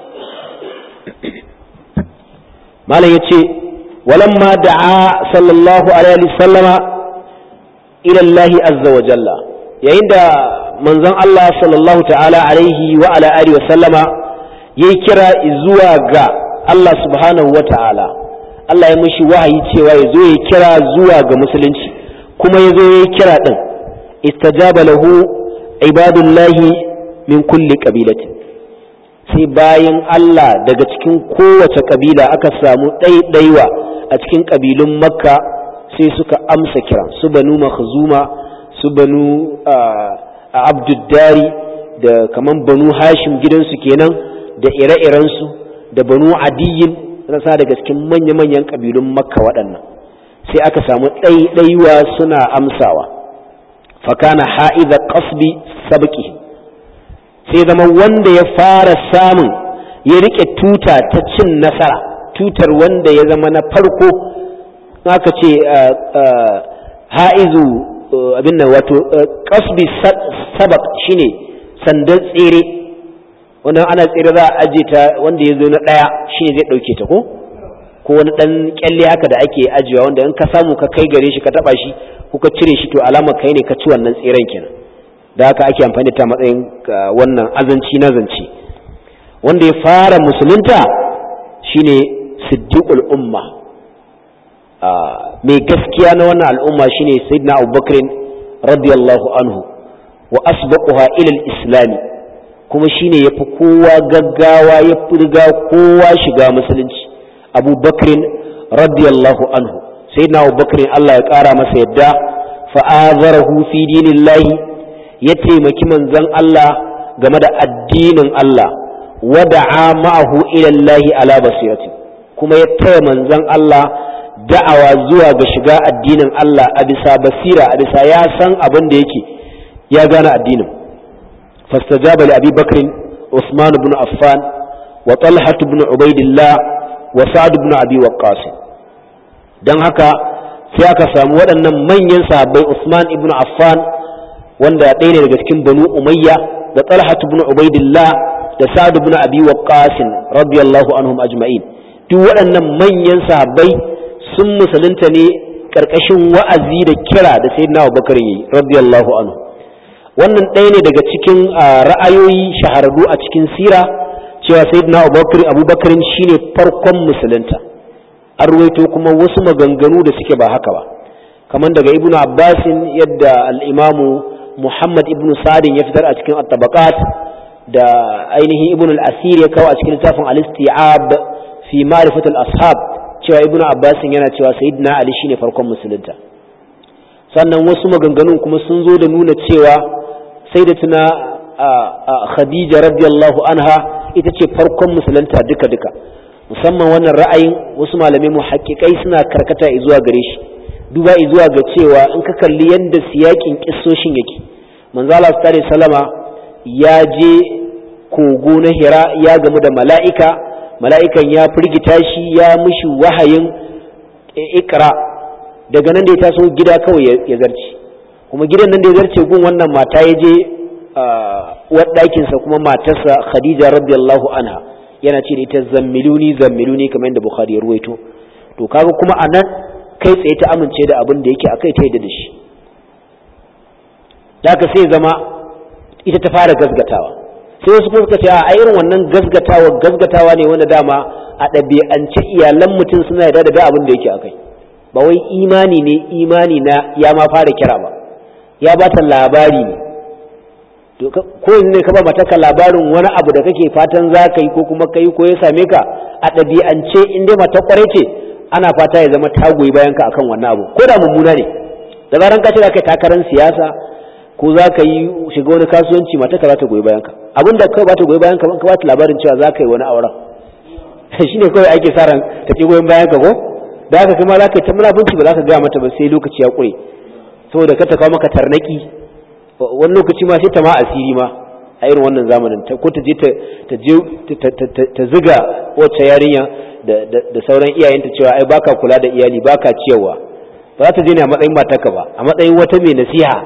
mala yace walamma da'a sallallahu alaihi wasallama ila Allah azza wa jalla yayin da manzon Allah sallallahu ta'ala alaihi wa ala alihi wa sallama yayi kira zuwa ga Allah subhanahu wa ta'ala Allah ya mishi wahayi cewa ya zo ya kira zuwa ga musulunci kuma ya zo ya yi kira din istajaba lahu ibadullahi min kulli qabilatin sai bayan Allah daga cikin kowace kabila aka samu ɗaiɗaiwa a cikin kabilun makka sai suka amsa kira su banu makhzuma su banu abduddari da kaman banu hashim gidansu kenan da ire-irensu da banu adiyin rasa daga cikin manya-manyan ƙabilun makka waɗannan sai aka samu ɗaiɗaiwa suna amsawa fakana ha'iza ƙasbi sabki sai zama wanda ya fara samun ya riƙe tuta ta cin nasara tutar wanda ya zama na farko aka ce ha'izu abin nan wato kasbi sabak shine sandan tsere wanda ana tsere za a aje ta wanda ya zo na ɗaya shine zai ɗauke ta ko ko wani ɗan kyalle haka da ake ajiyewa wanda in ka samu ka kai gare shi ka taɓa shi ko ka cire shi to alama kai ne ka ci wannan tseren kenan da haka ake amfani ta matsayin wannan azanci na zance wanda ya fara musulunta shine siddiqul umma mai gaskiya na wannan al'umma shine sayyidina abubakar radiyallahu anhu wa asbaquha ila al-islam kuma shine yafi kowa gaggawa ya riga kowa shiga musulunci abubakar radiyallahu anhu sayyidina abubakar Allah ya kara masa yadda fa azarahu fi dinillahi ya taimaki manzon Allah game da addinin Allah wada'a ma'ahu ila Allah ala basirati kuma ya taya manzon Allah da'awa zuwa ga shiga addinin Allah a bisa basira a bisa ya san abin da yake ya gane addinin fastajaba li abi bakr usman ibn affan wa talha ibn ubaidillah wa sa'd ibn abi waqqas dan haka sai aka samu waɗannan manyan sahabbai usman ibn affan wanda ɗaya ne daga cikin banu umayya da talha ibn ubaidillah da sa'd ibn abi waqqas radiyallahu anhum ajma'in duk waɗannan manyan sahabbai sun musulunta ne ƙarƙashin wa'azi da kira da sayyidina Abubakar yi radiyallahu anhu wannan ɗaya ne daga cikin ra'ayoyi shahararru a cikin sira cewa sayyidina Abubakar Abubakar shine farkon musulunta an ruwaito kuma wasu maganganu da suke ba haka ba kamar daga Ibn Abbas yadda al-Imam Muhammad ibn Sa'd ya fitar a cikin at-Tabaqat da ainihin Ibn al-Asir ya kawo a cikin littafin al-Isti'ab fi ma'rifatul ashab cewa ibnu abbas yana cewa sayyidina ali shine farkon musulunta sannan wasu maganganun kuma sun zo da nuna cewa sayyidatuna khadija radiyallahu anha ita ce farkon musulunta duka duka musamman wannan ra'ayin wasu malamai muhaqqiqai suna karkata zuwa gare shi duba zuwa ga cewa in ka kalli yadda siyakin kissoshin yake manzala sallallahu salama ya je kogo na hira ya gamu da mala'ika mala'ikan ya firgita shi ya mushi wahayin ikra daga nan da ya taso gida kawai ya zarce kuma gidan nan da ya zarce gun wannan mata ya je uwar ɗakinsa kuma matarsa khadija radiyallahu anha yana ce da ita zammiluni zammiluni kamar yadda bukhari ya ruwaito to kaga kuma a nan kai tsaye ta amince da abin da yake akai ta yadda da shi da haka sai zama ita ta fara gazgatawa sai wasu kuma suka ce a irin wannan gazgatawa gazgatawa ne wanda dama a ɗabi'ance iyalan mutum suna yarda da abin da yake akai ba wai imani ne imani na ya ma fara kira ba ya ba ta labari ne ko ne ka ba mataka labarin wani abu da kake fatan za ka yi ko kuma ka yi ko ya same ka a ɗabi'ance in dai mata kwarai ce ana fata ya zama ta goyi bayan ka akan wannan abu ko da mummuna ne da zaran ka ce za ka yi takarar siyasa ko za ka yi shiga wani kasuwanci mata ka za ta goyi bayan ka abin da kawai ba ta goyi bayan ka ka ba ta labarin cewa za ka yi wani auren shi ne kawai ake sa ran ta ki goyon bayan ka ko da haka kuma za ka yi ta munafunci ba za ka gaya mata ba sai lokaci ya ƙure saboda ka ta kawo maka tarnaki wani lokaci ma sai ta ma asiri ma a irin wannan zamanin ko ta je ta je ta ziga wacce yarinya da sauran iyayenta cewa ai baka kula da iyali baka ciyarwa ba za ta je ne a matsayin matarka ba a matsayin wata mai nasiha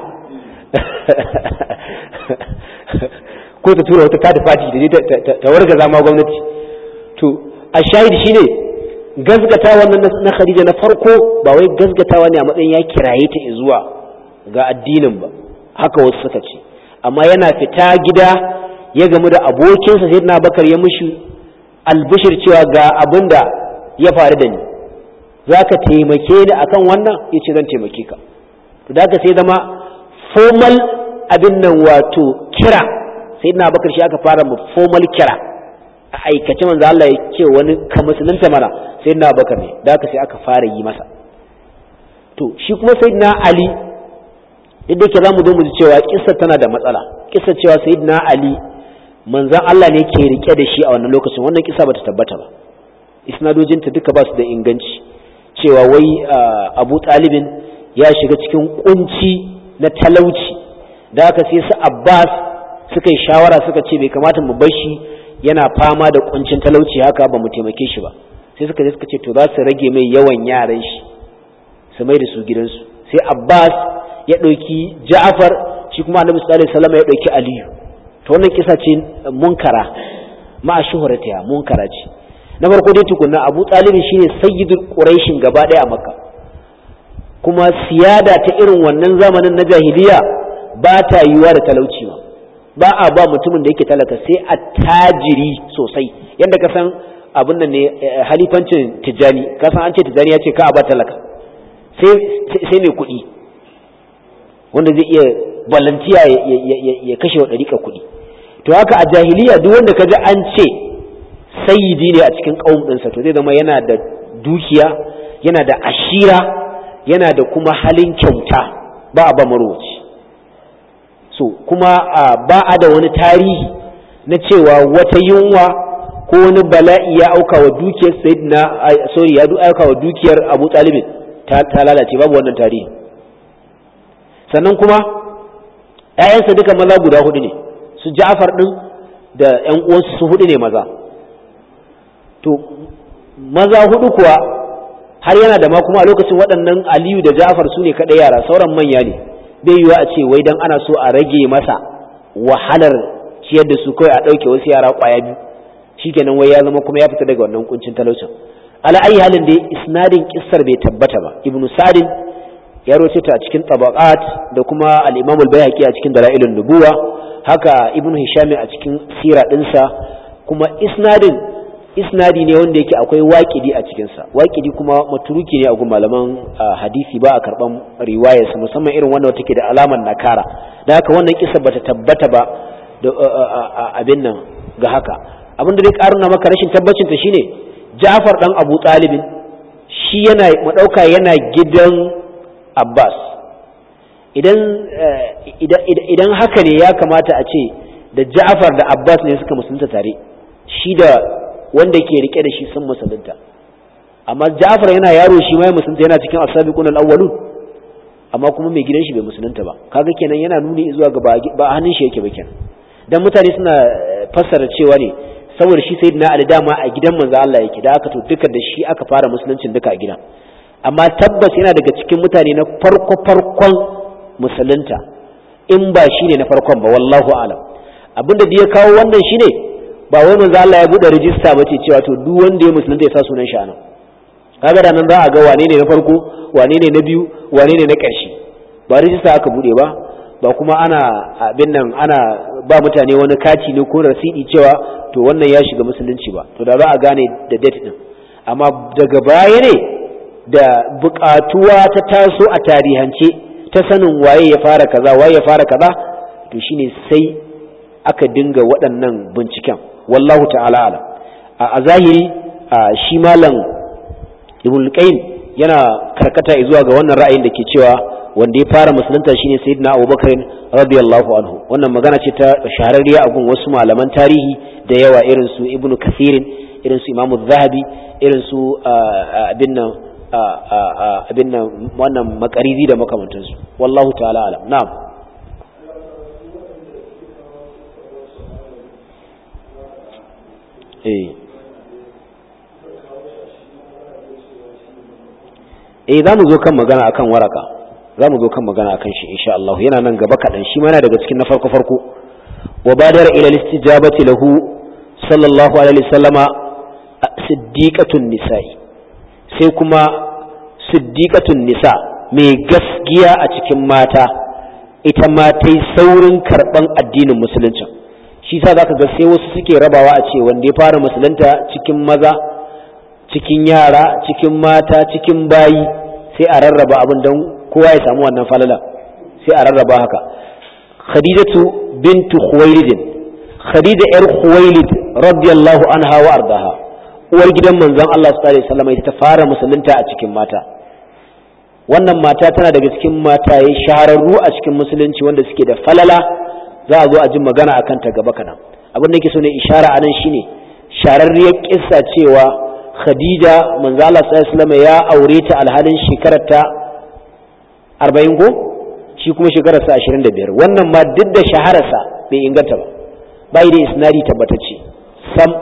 ko ta tura wata kada fati da je ta warga zama gwamnati to a shahid shine gazgata wannan na Khadija na farko ba wai gazgatawa ne a matsayin ya kiraye ta zuwa ga addinin ba haka wasu suka ce amma yana fita gida ya gamu da abokinsa sai na bakar ya mushi albishir cewa ga abin da ya faru da ni za ka taimake ni akan wannan ya ce zan taimake ka to da sai zama formal abin nan wato kira sai na bakar shi aka fara mu formal kira a aikace manzo Allah ya ce wani ka musulunta mana sai na bakar ne da sai aka fara yi masa to shi kuma sai na Ali duk da yake za mu zo mu ji cewa kissa tana da matsala kissa cewa sayyidina ali manzan Allah ne ke rike da shi a wannan lokacin wannan kissa bata tabbata ba isnadojinta duka ba su da inganci cewa wai abu talibin ya shiga cikin kunci na talauci da aka sai su abbas suka yi shawara suka ce bai kamata mu bar shi yana fama da kuncin talauci haka ba mu taimake shi ba sai suka je suka ce to za su rage mai yawan yaran shi su mai da su gidansu sai abbas ya ɗauki ja'afar shi kuma annabi sallallahu alaihi wasallam ya ɗauki aliyu to wannan kisa ce munkara ma shuhuratiya munkara ce na farko dai tukunna abu talib shine sayyidul quraishin gaba ɗaya a makka kuma siyada ta irin wannan zamanin na jahiliya ba ta yiwuwa da talauci ba ba a ba mutumin da yake talaka sai a tajiri sosai yadda ka san abin nan ne halifancin tijjani ka san an ce tijjani ya ce ka a ba talaka sai mai kuɗi wanda zai iya balantiya ya kashe wa ɗariƙa kuɗi to haka a jahiliya duk wanda ka ji an ce sayyidi ne a cikin ƙaum ɗinsa to zai zama yana da dukiya yana da ashira yana da kuma halin kyauta ba a ba marwaci so kuma ba a da wani tarihi na cewa wata yunwa ko wani bala'i ya auka wa dukiyar sayyidina sorry ya auka wa dukiyar abu talibin ta lalace babu wannan tarihi sannan kuma ‘ya'yansa duka maza guda hudu ne su ja'afar ɗin da ‘yan uwansu su hudu ne maza to maza hudu kuwa har yana da ma kuma a lokacin waɗannan aliyu da ja'afar su ne kaɗai yara sauran manya ne bai yiwuwa a ce wai dan ana so a rage masa wahalar ciyar da su kawai a ɗauke wasu yara ƙwaya biyu shikenan wai ya zama kuma ya fita daga wannan kuncin talaucin ala ayi halin da isnadin kissar bai tabbata ba ibnu sadin ya rawaito ta a cikin tabaqat da kuma al-imam al-bayhaqi a cikin dalailun nubuwa haka ibnu hisham a cikin sira dinsa kuma isnadin isnadi ne wanda yake akwai waƙidi a cikinsa waƙidi kuma maturuki ne a gun malaman hadisi ba a karɓan riwayarsa musamman irin wannan take da alamar nakara da haka wannan kisa bata tabbata ba da abin nan ga haka abin da zai ƙaruna maka rashin tabbacin ta shine Ja'far dan Abu Talibin shi yana madauka yana gidan Abbas idan idan haka ne ya kamata a ce da Ja'far da Abbas ne suka musulunta tare shi da wanda ke rike da shi sun musulunta amma Ja'far yana yaro shi ma ya musulunta yana cikin as-sabiqun al-awwalun amma kuma mai gidan shi bai musulunta ba kaga kenan yana nuni zuwa ga ba hannun shi yake ba kenan dan mutane suna fassara cewa ne saboda shi sayyidina Ali dama a gidan manzo Allah yake da aka to duka da shi aka fara musuluncin duka a gidan amma tabbas yana daga cikin mutane na farko farkon musulunta in ba shi ne na farkon ba wallahu alam abinda da ya kawo wannan shine ba wai manzo Allah ya bude rijista bace cewa to duk wanda ya musulunta ya sa sunan shi anan kaga da nan za a ga wane ne na farko wane ne na biyu wane ne na ƙarshe ba rijista aka bude ba ba kuma ana abin nan ana ba mutane wani kati ne ko rasidi cewa to wannan ya shiga musulunci ba to da za a gane da date din amma daga baya ne da buƙatuwa ta taso a tarihance ta sanin waye ya fara kaza waye ya fara kaza to shine sai aka dinga waɗannan binciken wallahu ta'ala alam a zahiri shi malam ibn qayyim yana karkata zuwa ga wannan ra'ayin da ke cewa wanda ya fara musulunta shine sayyidina abubakar radiyallahu anhu wannan magana ce ta shahararriya a gun wasu malaman tarihi da yawa irin su ibnu kathirin irin su imamu zahabi irin su abin nan abin nan wannan makarizi da makamantansu wallahu ta'ala alam na'am eh eh za mu zo kan magana akan waraka za mu zo kan magana akan shi insha Allah yana nan gaba kaɗan shi mana daga cikin na farko farko wa badar ila istijabati lahu sallallahu alaihi wasallama siddiqatun nisa'i sai kuma siddiqatun nisa mai gaskiya a cikin mata ita ma ta yi saurin karɓan addinin musulunci shi sa zaka ga sai wasu suke rabawa a ce wanda ya fara musulunta cikin maza cikin yara cikin mata cikin bayi sai a rarraba abin don kowa ya samu wannan falala sai a rarraba haka khadijatu bintu khuwailid khadija yar khuwailid radiyallahu anha wa ardaha uwar gidan manzon Allah sallallahu alaihi wasallam ita ta fara musulunta a cikin mata wannan mata tana daga cikin mataye shahararru a cikin musulunci wanda suke da falala za a zo a ji magana akan ta gaba kadan abin da yake so ne ishara anan shine shararriyar kissa cewa khadija manzo Allah sallallahu alaihi ya aure ta alhalin shekarar ta 40 ko shi kuma shekarar sa 25 wannan ma duk da shahararsa bai inganta ba bai da isnadi tabbatacce sam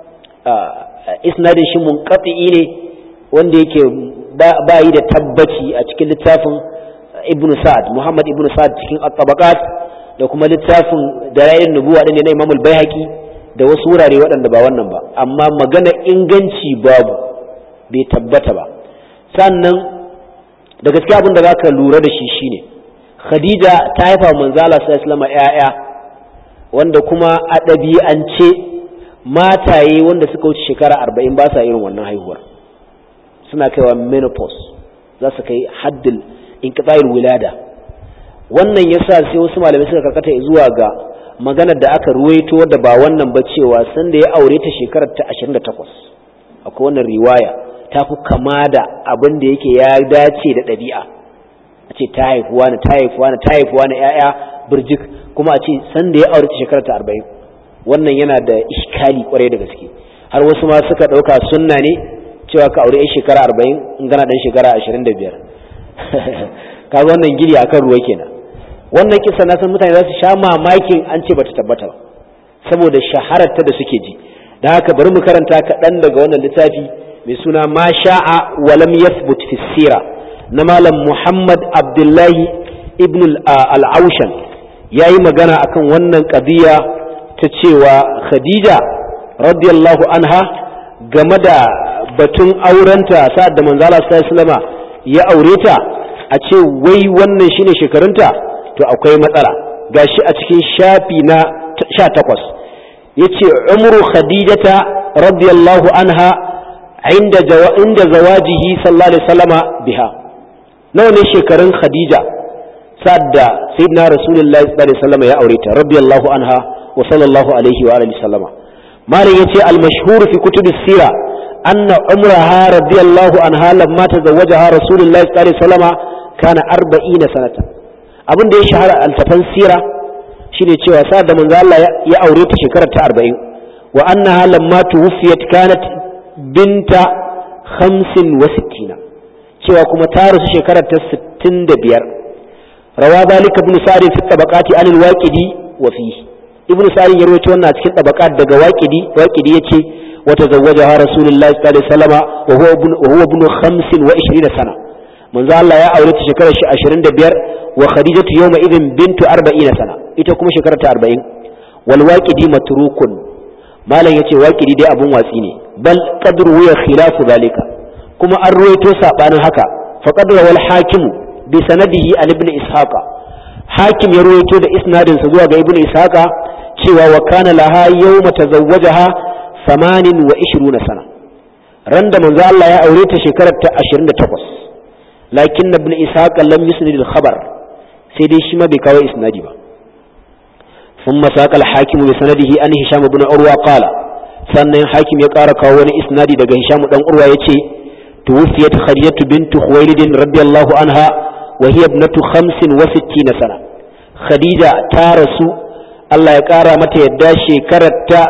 isnadin shi munqati ne wanda yake ba yi da tabbaci a cikin littafin ibnu sa'ad muhammad ibnu sa'ad cikin at-tabaqat da kuma littafin dalailin nubuwa din na imam al-baihaqi da wasu wurare waɗanda ba wannan ba amma magana inganci babu bai tabbata ba sannan da gaske abin da zaka lura da shi shine khadija ta haifa manzala sallallahu alaihi ƴaƴa wanda kuma a ɗabi'ance mataye wanda suka wuce shekara arba'in ba sa irin wannan haihuwar suna kaiwa menopause za su kai haddil inqita'il wilada wannan yasa sai wasu malamai suka karkata zuwa ga maganar da aka ruwaito wadda ba wannan ba cewa sanda ya aure ta shekarar ta 28 akwai wannan riwaya ta fi kama da abin da yake ya dace da ɗabi'a a ce ta haifuwa na ta haifuwa na ta haifuwa na ‘ya'ya birjik kuma a ce sanda ya aure ta shekarar ta 40 wannan yana da iskali kwarai da gaske har wasu ma suka ɗauka sunna ne cewa ka aure ‘yan shekara 40 in gana ɗan shekara 25 kaga wannan giri akan ruwa kenan wannan kisa na san mutane za su sha mamakin an ce bata tabbata ba saboda shahararta da suke ji da haka bari mu karanta kaɗan daga wannan littafi mai suna ma sha'a walam yathbut fi sira na malam muhammad abdullahi ibn al-aushan ya yi magana akan wannan ƙabiya ta cewa khadija radiyallahu anha game da batun aurenta sa'ad da manzala sallallahu ya aure ta a ce wai wannan shine shekarunta to akwai matsala gashi a cikin shafi na 18 yace umru khadijata radiyallahu anha inda inda zawajihi sallallahu alaihi wasallama biha nawa ne shekarun khadija sadda sayyidina rasulullahi sallallahu alaihi wasallama ya aure ta radiyallahu anha wa sallallahu alaihi wa alihi sallama malam yace al mashhur fi kutub sira anna umraha radiyallahu anha lamma tazawwajaha rasulullahi sallallahu alaihi wasallama kana 40 sanatan abin da ya shahara altafan sira shine cewa sa'ad da manzo Allah ya aure ta shekarar ta 40 wa annaha lamma tuwfiyat kanat binta hamsin wa sittina cewa kuma ta rasu shekarar ta sittin da biyar rawa zalika ibn sa'd fi tabaqati an al-waqidi wa fihi ibn sa'd ya rawaito wannan cikin tabaqat daga waqidi waqidi yace wa tazawwajaha rasulullahi sallallahu alaihi wasallam wa huwa ibn wa huwa ibn 25 sana manzo Allah ya aure ta shekarar shi 25 wa khadijatu yawma idhin bintu 40 sana ita kuma shekarar ta 40 wal waqidi matrukun malam yace waqidi dai abun watsi ne bal qadru ya khilafu zalika kuma an ruwaito sabanin haka fa qadra wal hakim bi sanadihi an ibn ishaqa hakim ya ruwaito da isnadin sa zuwa ga ibn ishaqa cewa wa kana laha yawma tazawwajaha 28 sana ran da manzo Allah ya aure ta shekarar ta 28 lakin ibn ishaqa lam yusnid al khabar sai dai shi ma bai kawo isnadi ba ثم ساق الحاكم بسنده أن هشام بن عروة قال sannan hakim ya ƙara kawo wani isnadi daga Hisham dan Urwa yace tuwfiyat Khadijatu bint Khuwailid radiyallahu anha wa hiya ibnatu 65 sana Khadija ta rasu Allah ya ƙara mata yadda shekarar ta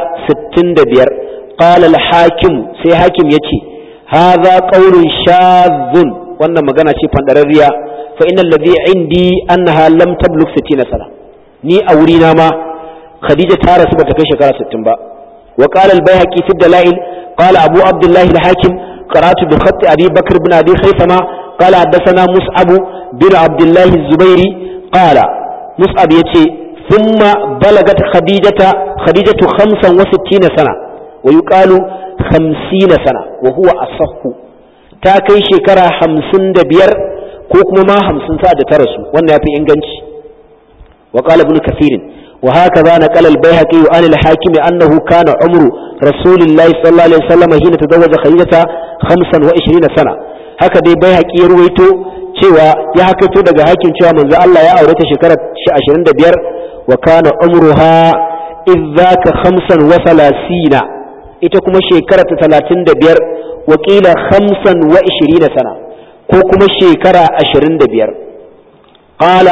65 qala al-hakim sai hakim yace hadha qawlun shadhun wannan magana ce fandararriya fa innal ladhi indi annaha lam tablugh 60 sana ni a wurina ma Khadija ta rasu bata kai shekara 60 ba وقال البيهقي في الدلائل قال أبو عبد الله الحاكم قرأت بخط أبي بكر بن أبي خيثمة قال حدثنا مصعب بن عبد الله الزبيري قال مصعب يتي ثم بلغت خديجة خديجة خمسا وستين سنة ويقال خمسين سنة وهو أصح تاكي شكرا خمسين دبير كوكما ما خمسين ساعة ترسو وانا في إنجنش وقال ابن كثير وهكذا نقل البيهقي عن الحاكم أنه كان عمر رسول الله صلى الله عليه وسلم حين تزوج خديجة خمسا وعشرين سنة هكذا البيهقي يرويته cewa ya hakaito daga hakin cewa manzo Allah ya aure ta shekarar 25 wa kana umruha idzaka khamsan wa salasina ita kuma shekara ta 35 wa qila khamsan wa 20 sana ko kuma shekara 25 qala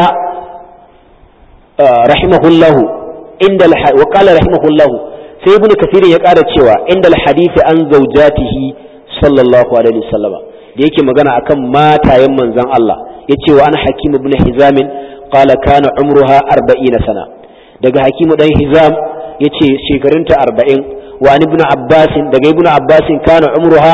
rahimahullahu inda wa qala rahimahullahu sai ibnu kathir ya ƙara cewa inda hadisi an zaujatihi sallallahu alaihi wasallam da yake magana akan matayen manzon Allah yace wa an hakim ibn hizam qala kana umruha 40 sana daga hakim dan hizam yace shekarunta 40 wa an ibn abbas daga ibn abbas kana umruha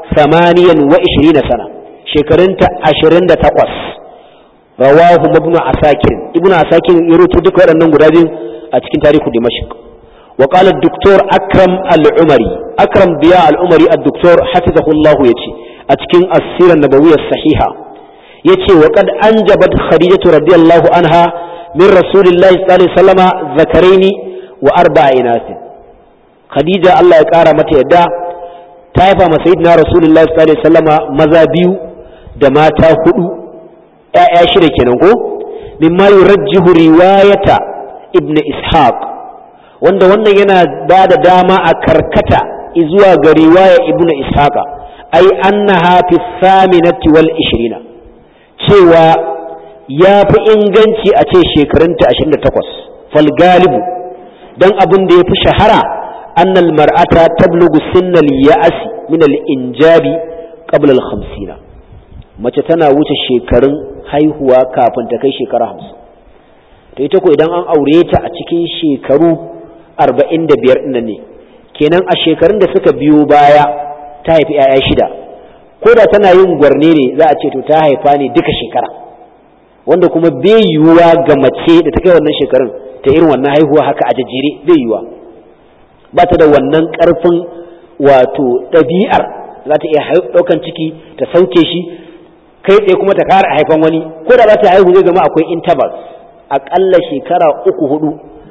28 sana shekarunta 28 rawahu ibn asakir ibn asakir ya rubuta duka waɗannan guda biyu a cikin tarihu dimashq wa qala ad-doktor akram al-umari akram biya al-umari ad-doktor hafizahullahu yace a cikin as-sirah nabawiyyah sahiha yace wa qad anjabat khadijatu radiyallahu anha min rasulillahi sallallahu alaihi wasallama zakaraini wa arba'a inath khadija Allah ya kara mata yadda ta haifa ma sayyidina rasulullahi sallallahu alaihi wasallama maza biyu da mata hudu ‘ya'ya shida kenan ko mimma yurajjihu riwayata ibn ishaq wanda wannan yana ba da dama a karkata zuwa ga riwaya ibn ishaqa ai annaha fi saminati wal ishirina cewa ya fi inganci a ce shekarunta 28 fal galibu don abin da ya fi shahara annal mar'ata tablugu sinnal ya'asi min al injabi qabla al khamsina mace tana wuce shekarun haihuwa kafin ta kai shekara hamsin to ita ko idan an aure ta a cikin shekaru arba'in da biyar ɗin ne kenan a shekarun da suka biyo baya ta haifi 'ya'ya shida ko da tana yin gwarne ne za a ce to ta haifa ne duka shekara wanda kuma bai yiwuwa ga mace da ta kai wannan shekarun ta irin wannan haihuwa haka a jajjere bai yiwuwa ba ta da wannan ƙarfin wato ɗabi'ar za ta iya ɗaukan ciki ta sauke shi kai tsaye kuma ta kara haifan wani ko da za ta haihu zai zama akwai intervals aƙalla shekara uku hudu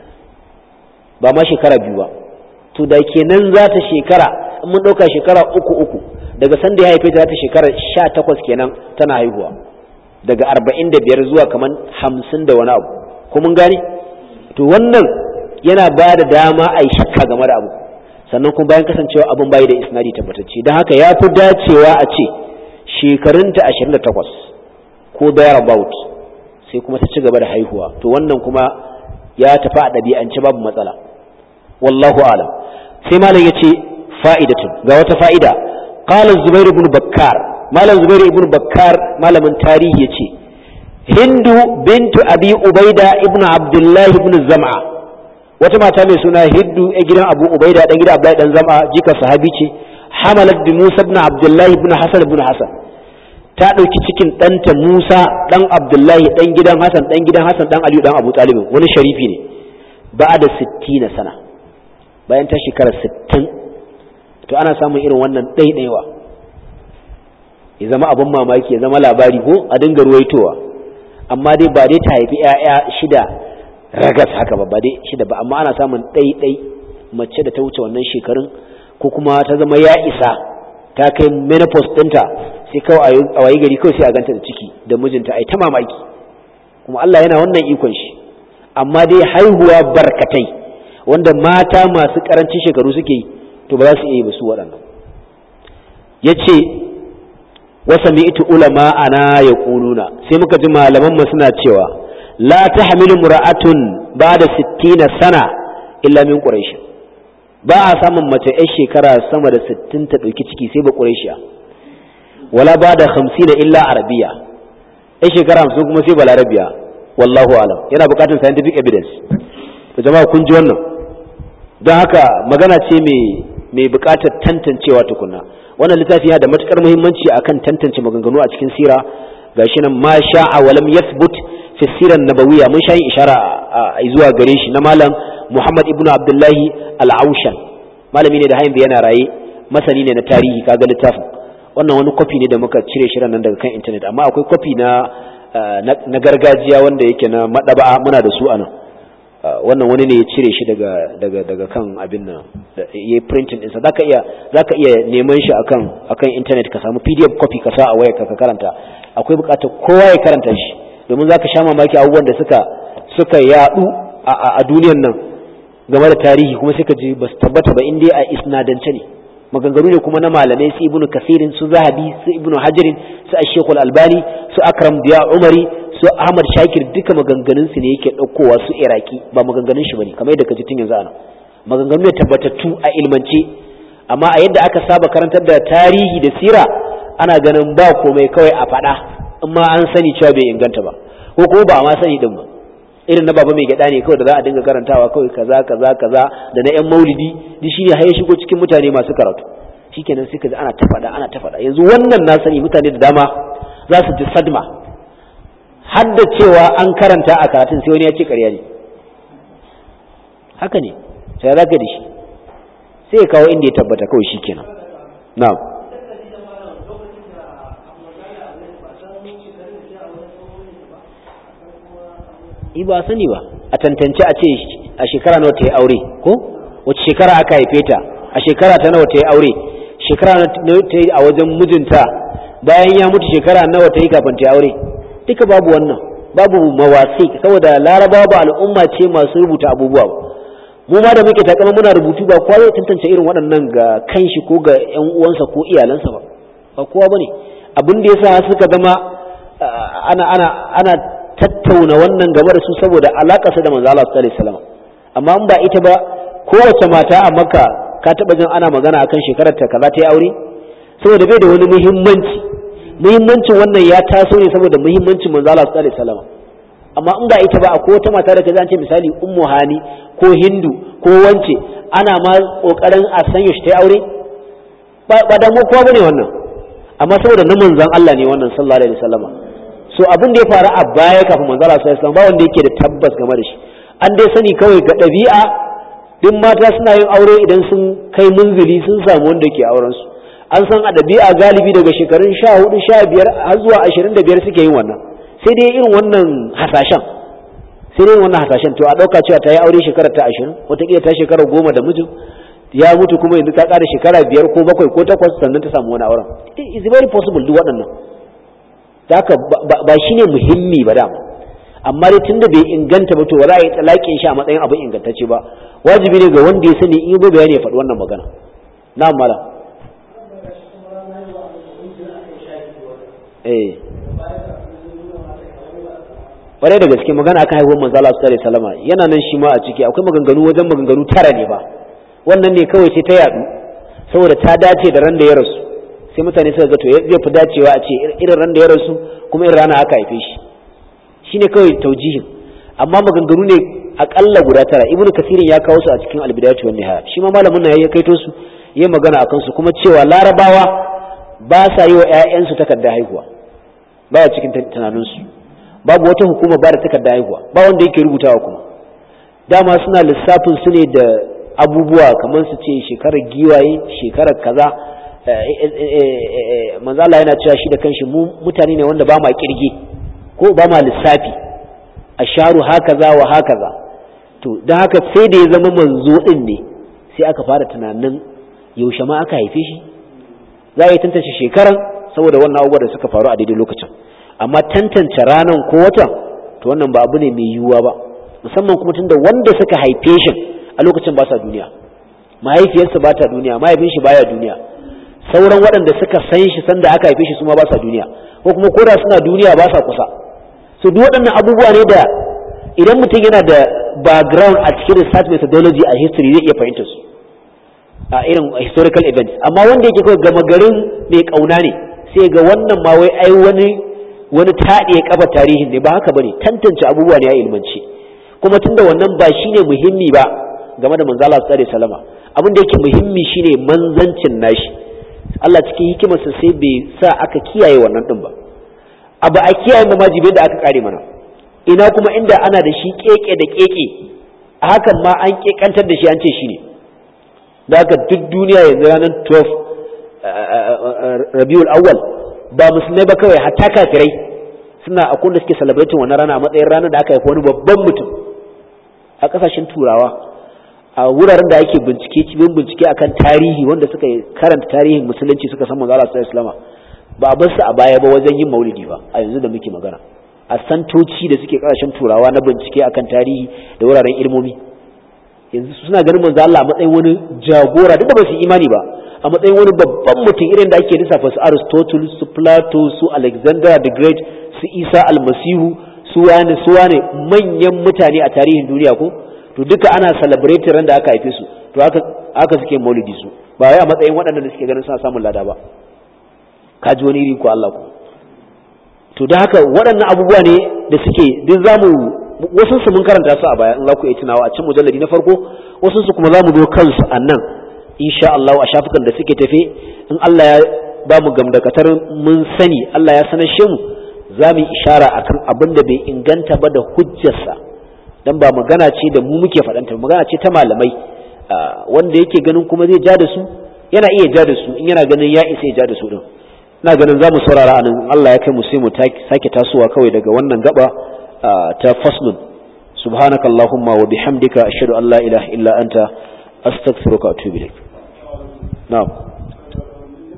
ba ma shekara biyu ba to da kenan za ta shekara in mun ɗauka shekara uku uku daga sanda ya haife ta za ta shekara sha takwas kenan tana haihuwa daga arba'in da biyar zuwa kamar hamsin da wani abu ko mun gane to wannan yana ba da dama a yi shakka game da abu sannan kuma bayan kasancewa abin bayi da isnadi tabbatacce don haka ya fi dacewa a ce shekarunta ashirin da takwas ko thereabout sai kuma ta ci gaba da haihuwa to wannan kuma ya tafi a ɗabi'ance babu matsala wallahu alam sai malam ya ce fa'idatun ga wata fa'ida qala zubair ibn bakkar malam zubair ibn bakkar malamin tarihi yace hindu bintu abi ubaida ibn abdullah ibn zam'a wata mata mai suna hindu a gidan abu ubaida dan gidan abdullahi dan zam'a jika sahabi ce hamalat bi musa ibn abdullah ibn hasan ibn hasan ta ɗauki cikin ɗanta musa ɗan abdullahi ɗan gidan hasan ɗan gidan hasan ɗan aliyu ɗan abu talibin wani sharifi ne ba da sittina sana bayan ta shekara sittin to ana samun irin wannan ɗaiɗaiwa ya zama abin mamaki ya zama labari ko a dinga ruwaitowa amma dai ba dai ta haifi 'ya'ya shida ragas haka ba ba dai shida ba amma ana samun ɗaiɗai mace da ta wuce wannan shekarun ko kuma ta zama ya isa ta kai menopause ɗinta sai kawai a wayi gari kawai sai a ganta da ciki da mijinta ai ta mamaki kuma Allah yana wannan ikon shi amma dai haihuwa barkatai wanda mata masu karancin shekaru suke yi to ba za su iya yi ba su waɗannan yace wasa mi'tu ulama ana yaquluna sai muka ji malaman mu suna cewa la tahmilu mura'atun ba'da 60 sana illa min quraish ba a samun mace 'yar shekara sama da 60 ta ɗauki ciki sai ba quraishiya wala ba da hamsin illa arabiya ai shekara hamsin kuma sai balarabiya wallahu alam yana bukatar scientific evidence to jama'a kun ji wannan don haka magana ce mai bukatar tantancewa tukunna wannan littafi yana da matukar muhimmanci akan tantance maganganu a cikin sira gashi nan ma sha'a wa lam yathbut fi siran nabawiyya mun shayi ishara zuwa gare shi na malam Muhammad ibnu Abdullahi al-Aushan malami ne da hayin yana raye masani ne na tarihi kaga littafin wannan wani kwafi ne da muka cire shi nan daga kan intanet amma akwai kwafi na na gargajiya wanda yake na madaba muna da su anan wannan wani ne ya cire shi daga daga daga kan abin nan yayi printing din sa zaka iya zaka iya neman shi akan akan internet ka samu PDF copy ka sa a wayarka ka karanta akwai bukatar kowa ya karanta shi domin zaka sha mamaki abubuwan da suka suka yadu a duniyar nan game da tarihi kuma sai ka ji ba su tabbata ba in dai a isnadance ne maganganu ne kuma na malamai su ibnu kasirin su zahabi su ibnu hajarin su ashekul albani su akram biya umari su ahmad shakir duka maganganun su ne yake ɗaukowa su iraki ba maganganun shi bane kamar yadda ka ji tun yanzu ana maganganu ne tabbatattu a ilmance amma a yadda aka saba karantar da tarihi da sira ana ganin ba komai kawai a faɗa in ma an sani cewa bai inganta ba ko kuma ba a ma sani din ba irin na baba mai gyada ne kawai da za a dinga karantawa kawai kaza kaza kaza da na yan maulidi duk shine har ya shigo cikin mutane masu karatu shikenan sai kaji ana ta faɗa ana ta faɗa yanzu wannan na sani mutane da dama za su ji sadma har da cewa an karanta a karatun sai wani ya ce ƙarya ne haka ne sai za ka da shi sai ya kawo inda ya tabbata kawai shikenan na'am i ba sani ba a tantance a ce a shekara nawa ta yi aure ko wace shekara aka haife ta a shekara ta nawa ta yi aure shekara nawa ta yi a wajen mijinta bayan ya mutu shekara nawa ta yi kafin ta yi aure duka babu wannan babu mawasi saboda larabawa ba al'umma ce masu rubuta abubuwa ba mu ma da muke takama muna rubutu ba kowa zai tantance irin waɗannan ga kanshi ko ga ƴan uwansa ko iyalansa ba ba kowa bane abin da yasa suka zama ana ana ana tattauna wannan gaba da su saboda alaƙarsa da manzo Allah sallallahu alaihi wasallam amma in ba ita ba kowace mata a Makka ka taba jin ana magana akan shekarar ta kaza ta yi aure saboda bai da wani muhimmanci muhimmancin wannan ya taso ne saboda muhimmancin manzo Allah sallallahu alaihi wasallam amma in ba ita ba akwai wata mata da kaza an ce misali ummu hani ko hindu ko wance ana ma kokarin a sanya shi ta yi aure ba da mu kowa bane wannan amma saboda na manzon Allah ne wannan sallallahu alaihi wasallam so abin da ya faru a baya kafin manzo Allah sallallahu alaihi ba wanda yake da tabbas game da shi an dai sani kawai ga ɗabi'a duk mata suna yin aure idan sun kai munzili sun samu wanda ke auren su an san a ɗabi'a galibi daga shekarun sha hudu sha biyar har zuwa ashirin da biyar suke yin wannan sai dai irin wannan hasashen sai dai wannan hasashen to a ɗauka cewa ta yi aure shekarar ta ashirin wataƙila ta shekara goma da mijin ya mutu kuma yanzu ta ƙara shekara biyar ko bakwai ko takwas sannan ta samu wani auren is very possible duk waɗannan haka ba shi ne muhimmi ba dama amma dai tunda bai inganta ba to ba za a yi talakin shi a matsayin abin ingantacce ba wajibi ne ga wanda ya sani in yi bayani ya faɗi wannan magana na mala eh ƙwarai da gaske magana akan haihuwar manzo Allah sallallahu alaihi wasallam yana nan shi ma a ciki akwai maganganu wajen maganganu tara ne ba wannan ne kawai sai ta yadu saboda ta dace da ran da ya rasu sai mutane suka ga to zai fi dacewa a ce irin ran da ya rasu kuma irin rana aka haife shi shine kawai taujihin amma maganganu ne akalla guda tara ibnu kasirin ya kawo su a cikin albidayatu wan nihaya shi ma malamin nan ya kaito su yayin magana akan su kuma cewa larabawa ba sa yi wa ƴaƴansu takardar haihuwa baya cikin tunanin su babu wata hukuma ba da takardar haihuwa ba wanda yake rubutawa kuma dama suna lissafin su ne da abubuwa kamar su ce shekarar giwaye shekarar kaza manzo Allah yana cewa shi da kanshi mu mutane ne wanda ba ma kirge ko ba ma lissafi asharu hakaza wa hakaza to don haka sai da ya zama manzo din ne sai aka fara tunanin yaushe ma aka haife shi za a yi tantance shekaran saboda wannan abubuwa da suka faru a daidai lokacin amma tantance ranan ko watan to wannan ba abu ne mai yiwuwa ba musamman kuma tunda wanda suka haife shi a lokacin ba sa duniya mahaifiyarsa ba ta duniya mahaifin shi baya duniya sauran waɗanda suka san shi sanda aka haife shi su ma ba sa duniya ko kuma koda suna duniya ba sa kusa so duk waɗannan abubuwa ne da idan mutum yana da background a cikin research methodology a history zai iya fahimtar su a irin historical events amma wanda yake kawai gama garin mai kauna ne sai ga wannan ma wai ai wani wani taɗe kafa tarihin ne ba haka bane tantance abubuwa ne a ilmance kuma tunda wannan ba shine muhimmi ba game da manzo Allah sallallahu alaihi wasallama abin da yake muhimmi shine manzancin nashi Allah cikin hikimarsa sai bai sa aka kiyaye wannan din ba abu a kiyaye mamajibin da aka kare mana ina kuma inda ana da shi keke da keke a hakan ma an kekantar da shi an ce shi ne da haka duk duniya yanzu ranar 12 rabiul awwal ba musulmai ba kawai hatta kafirai suna akwai da suke celebrating wannan rana a matsayin ranar da aka haifi wani babban mutum a kasashen turawa a wuraren da ake bincike cibin bincike akan tarihi wanda suka karanta tarihin musulunci suka san manzo Allah sallallahu alaihi ba a bar su a baya ba wajen yin maulidi ba a yanzu da muke magana a santoci da suke kasashen turawa na bincike akan tarihi da wuraren ilmomi yanzu suna ganin manzo Allah a matsayin wani jagora duk da ba su imani ba a matsayin wani babban mutum irin da ake lissafa su Aristotle su Plato su Alexander the Great su Isa almasihu su wani su wani manyan mutane a tarihin duniya ko to duka ana celebrate ran da aka haife su to haka haka suke maulidi su ba wai a matsayin waɗannan da suke ganin suna samun lada ba ka ji wani iri ko Allah ko to da haka waɗannan abubuwa ne da suke duk zamu wasu su mun karanta su a baya in za ku iya tunawa a cikin mujalladi na farko wasu su kuma zamu zo kansu a nan insha Allah a shafukan da suke tafe in Allah ya ba mu gamdakatar mun sani Allah ya sanar shi mu za mu ishara akan abin da bai inganta ba da hujjarsa dan ba magana ce da mu muke faɗanta magana ce ta malamai wanda yake ganin kuma zai ja da su yana iya ja da su in yana ganin ya isa ya ja da su din ina ganin za mu saurara a nan Allah ya kai mu sai mu sake tasowa kawai daga wannan gaba ta faslun subhanaka allahumma wa bihamdika ashhadu an la ilaha illa anta astaghfiruka wa atubu ilaik na'am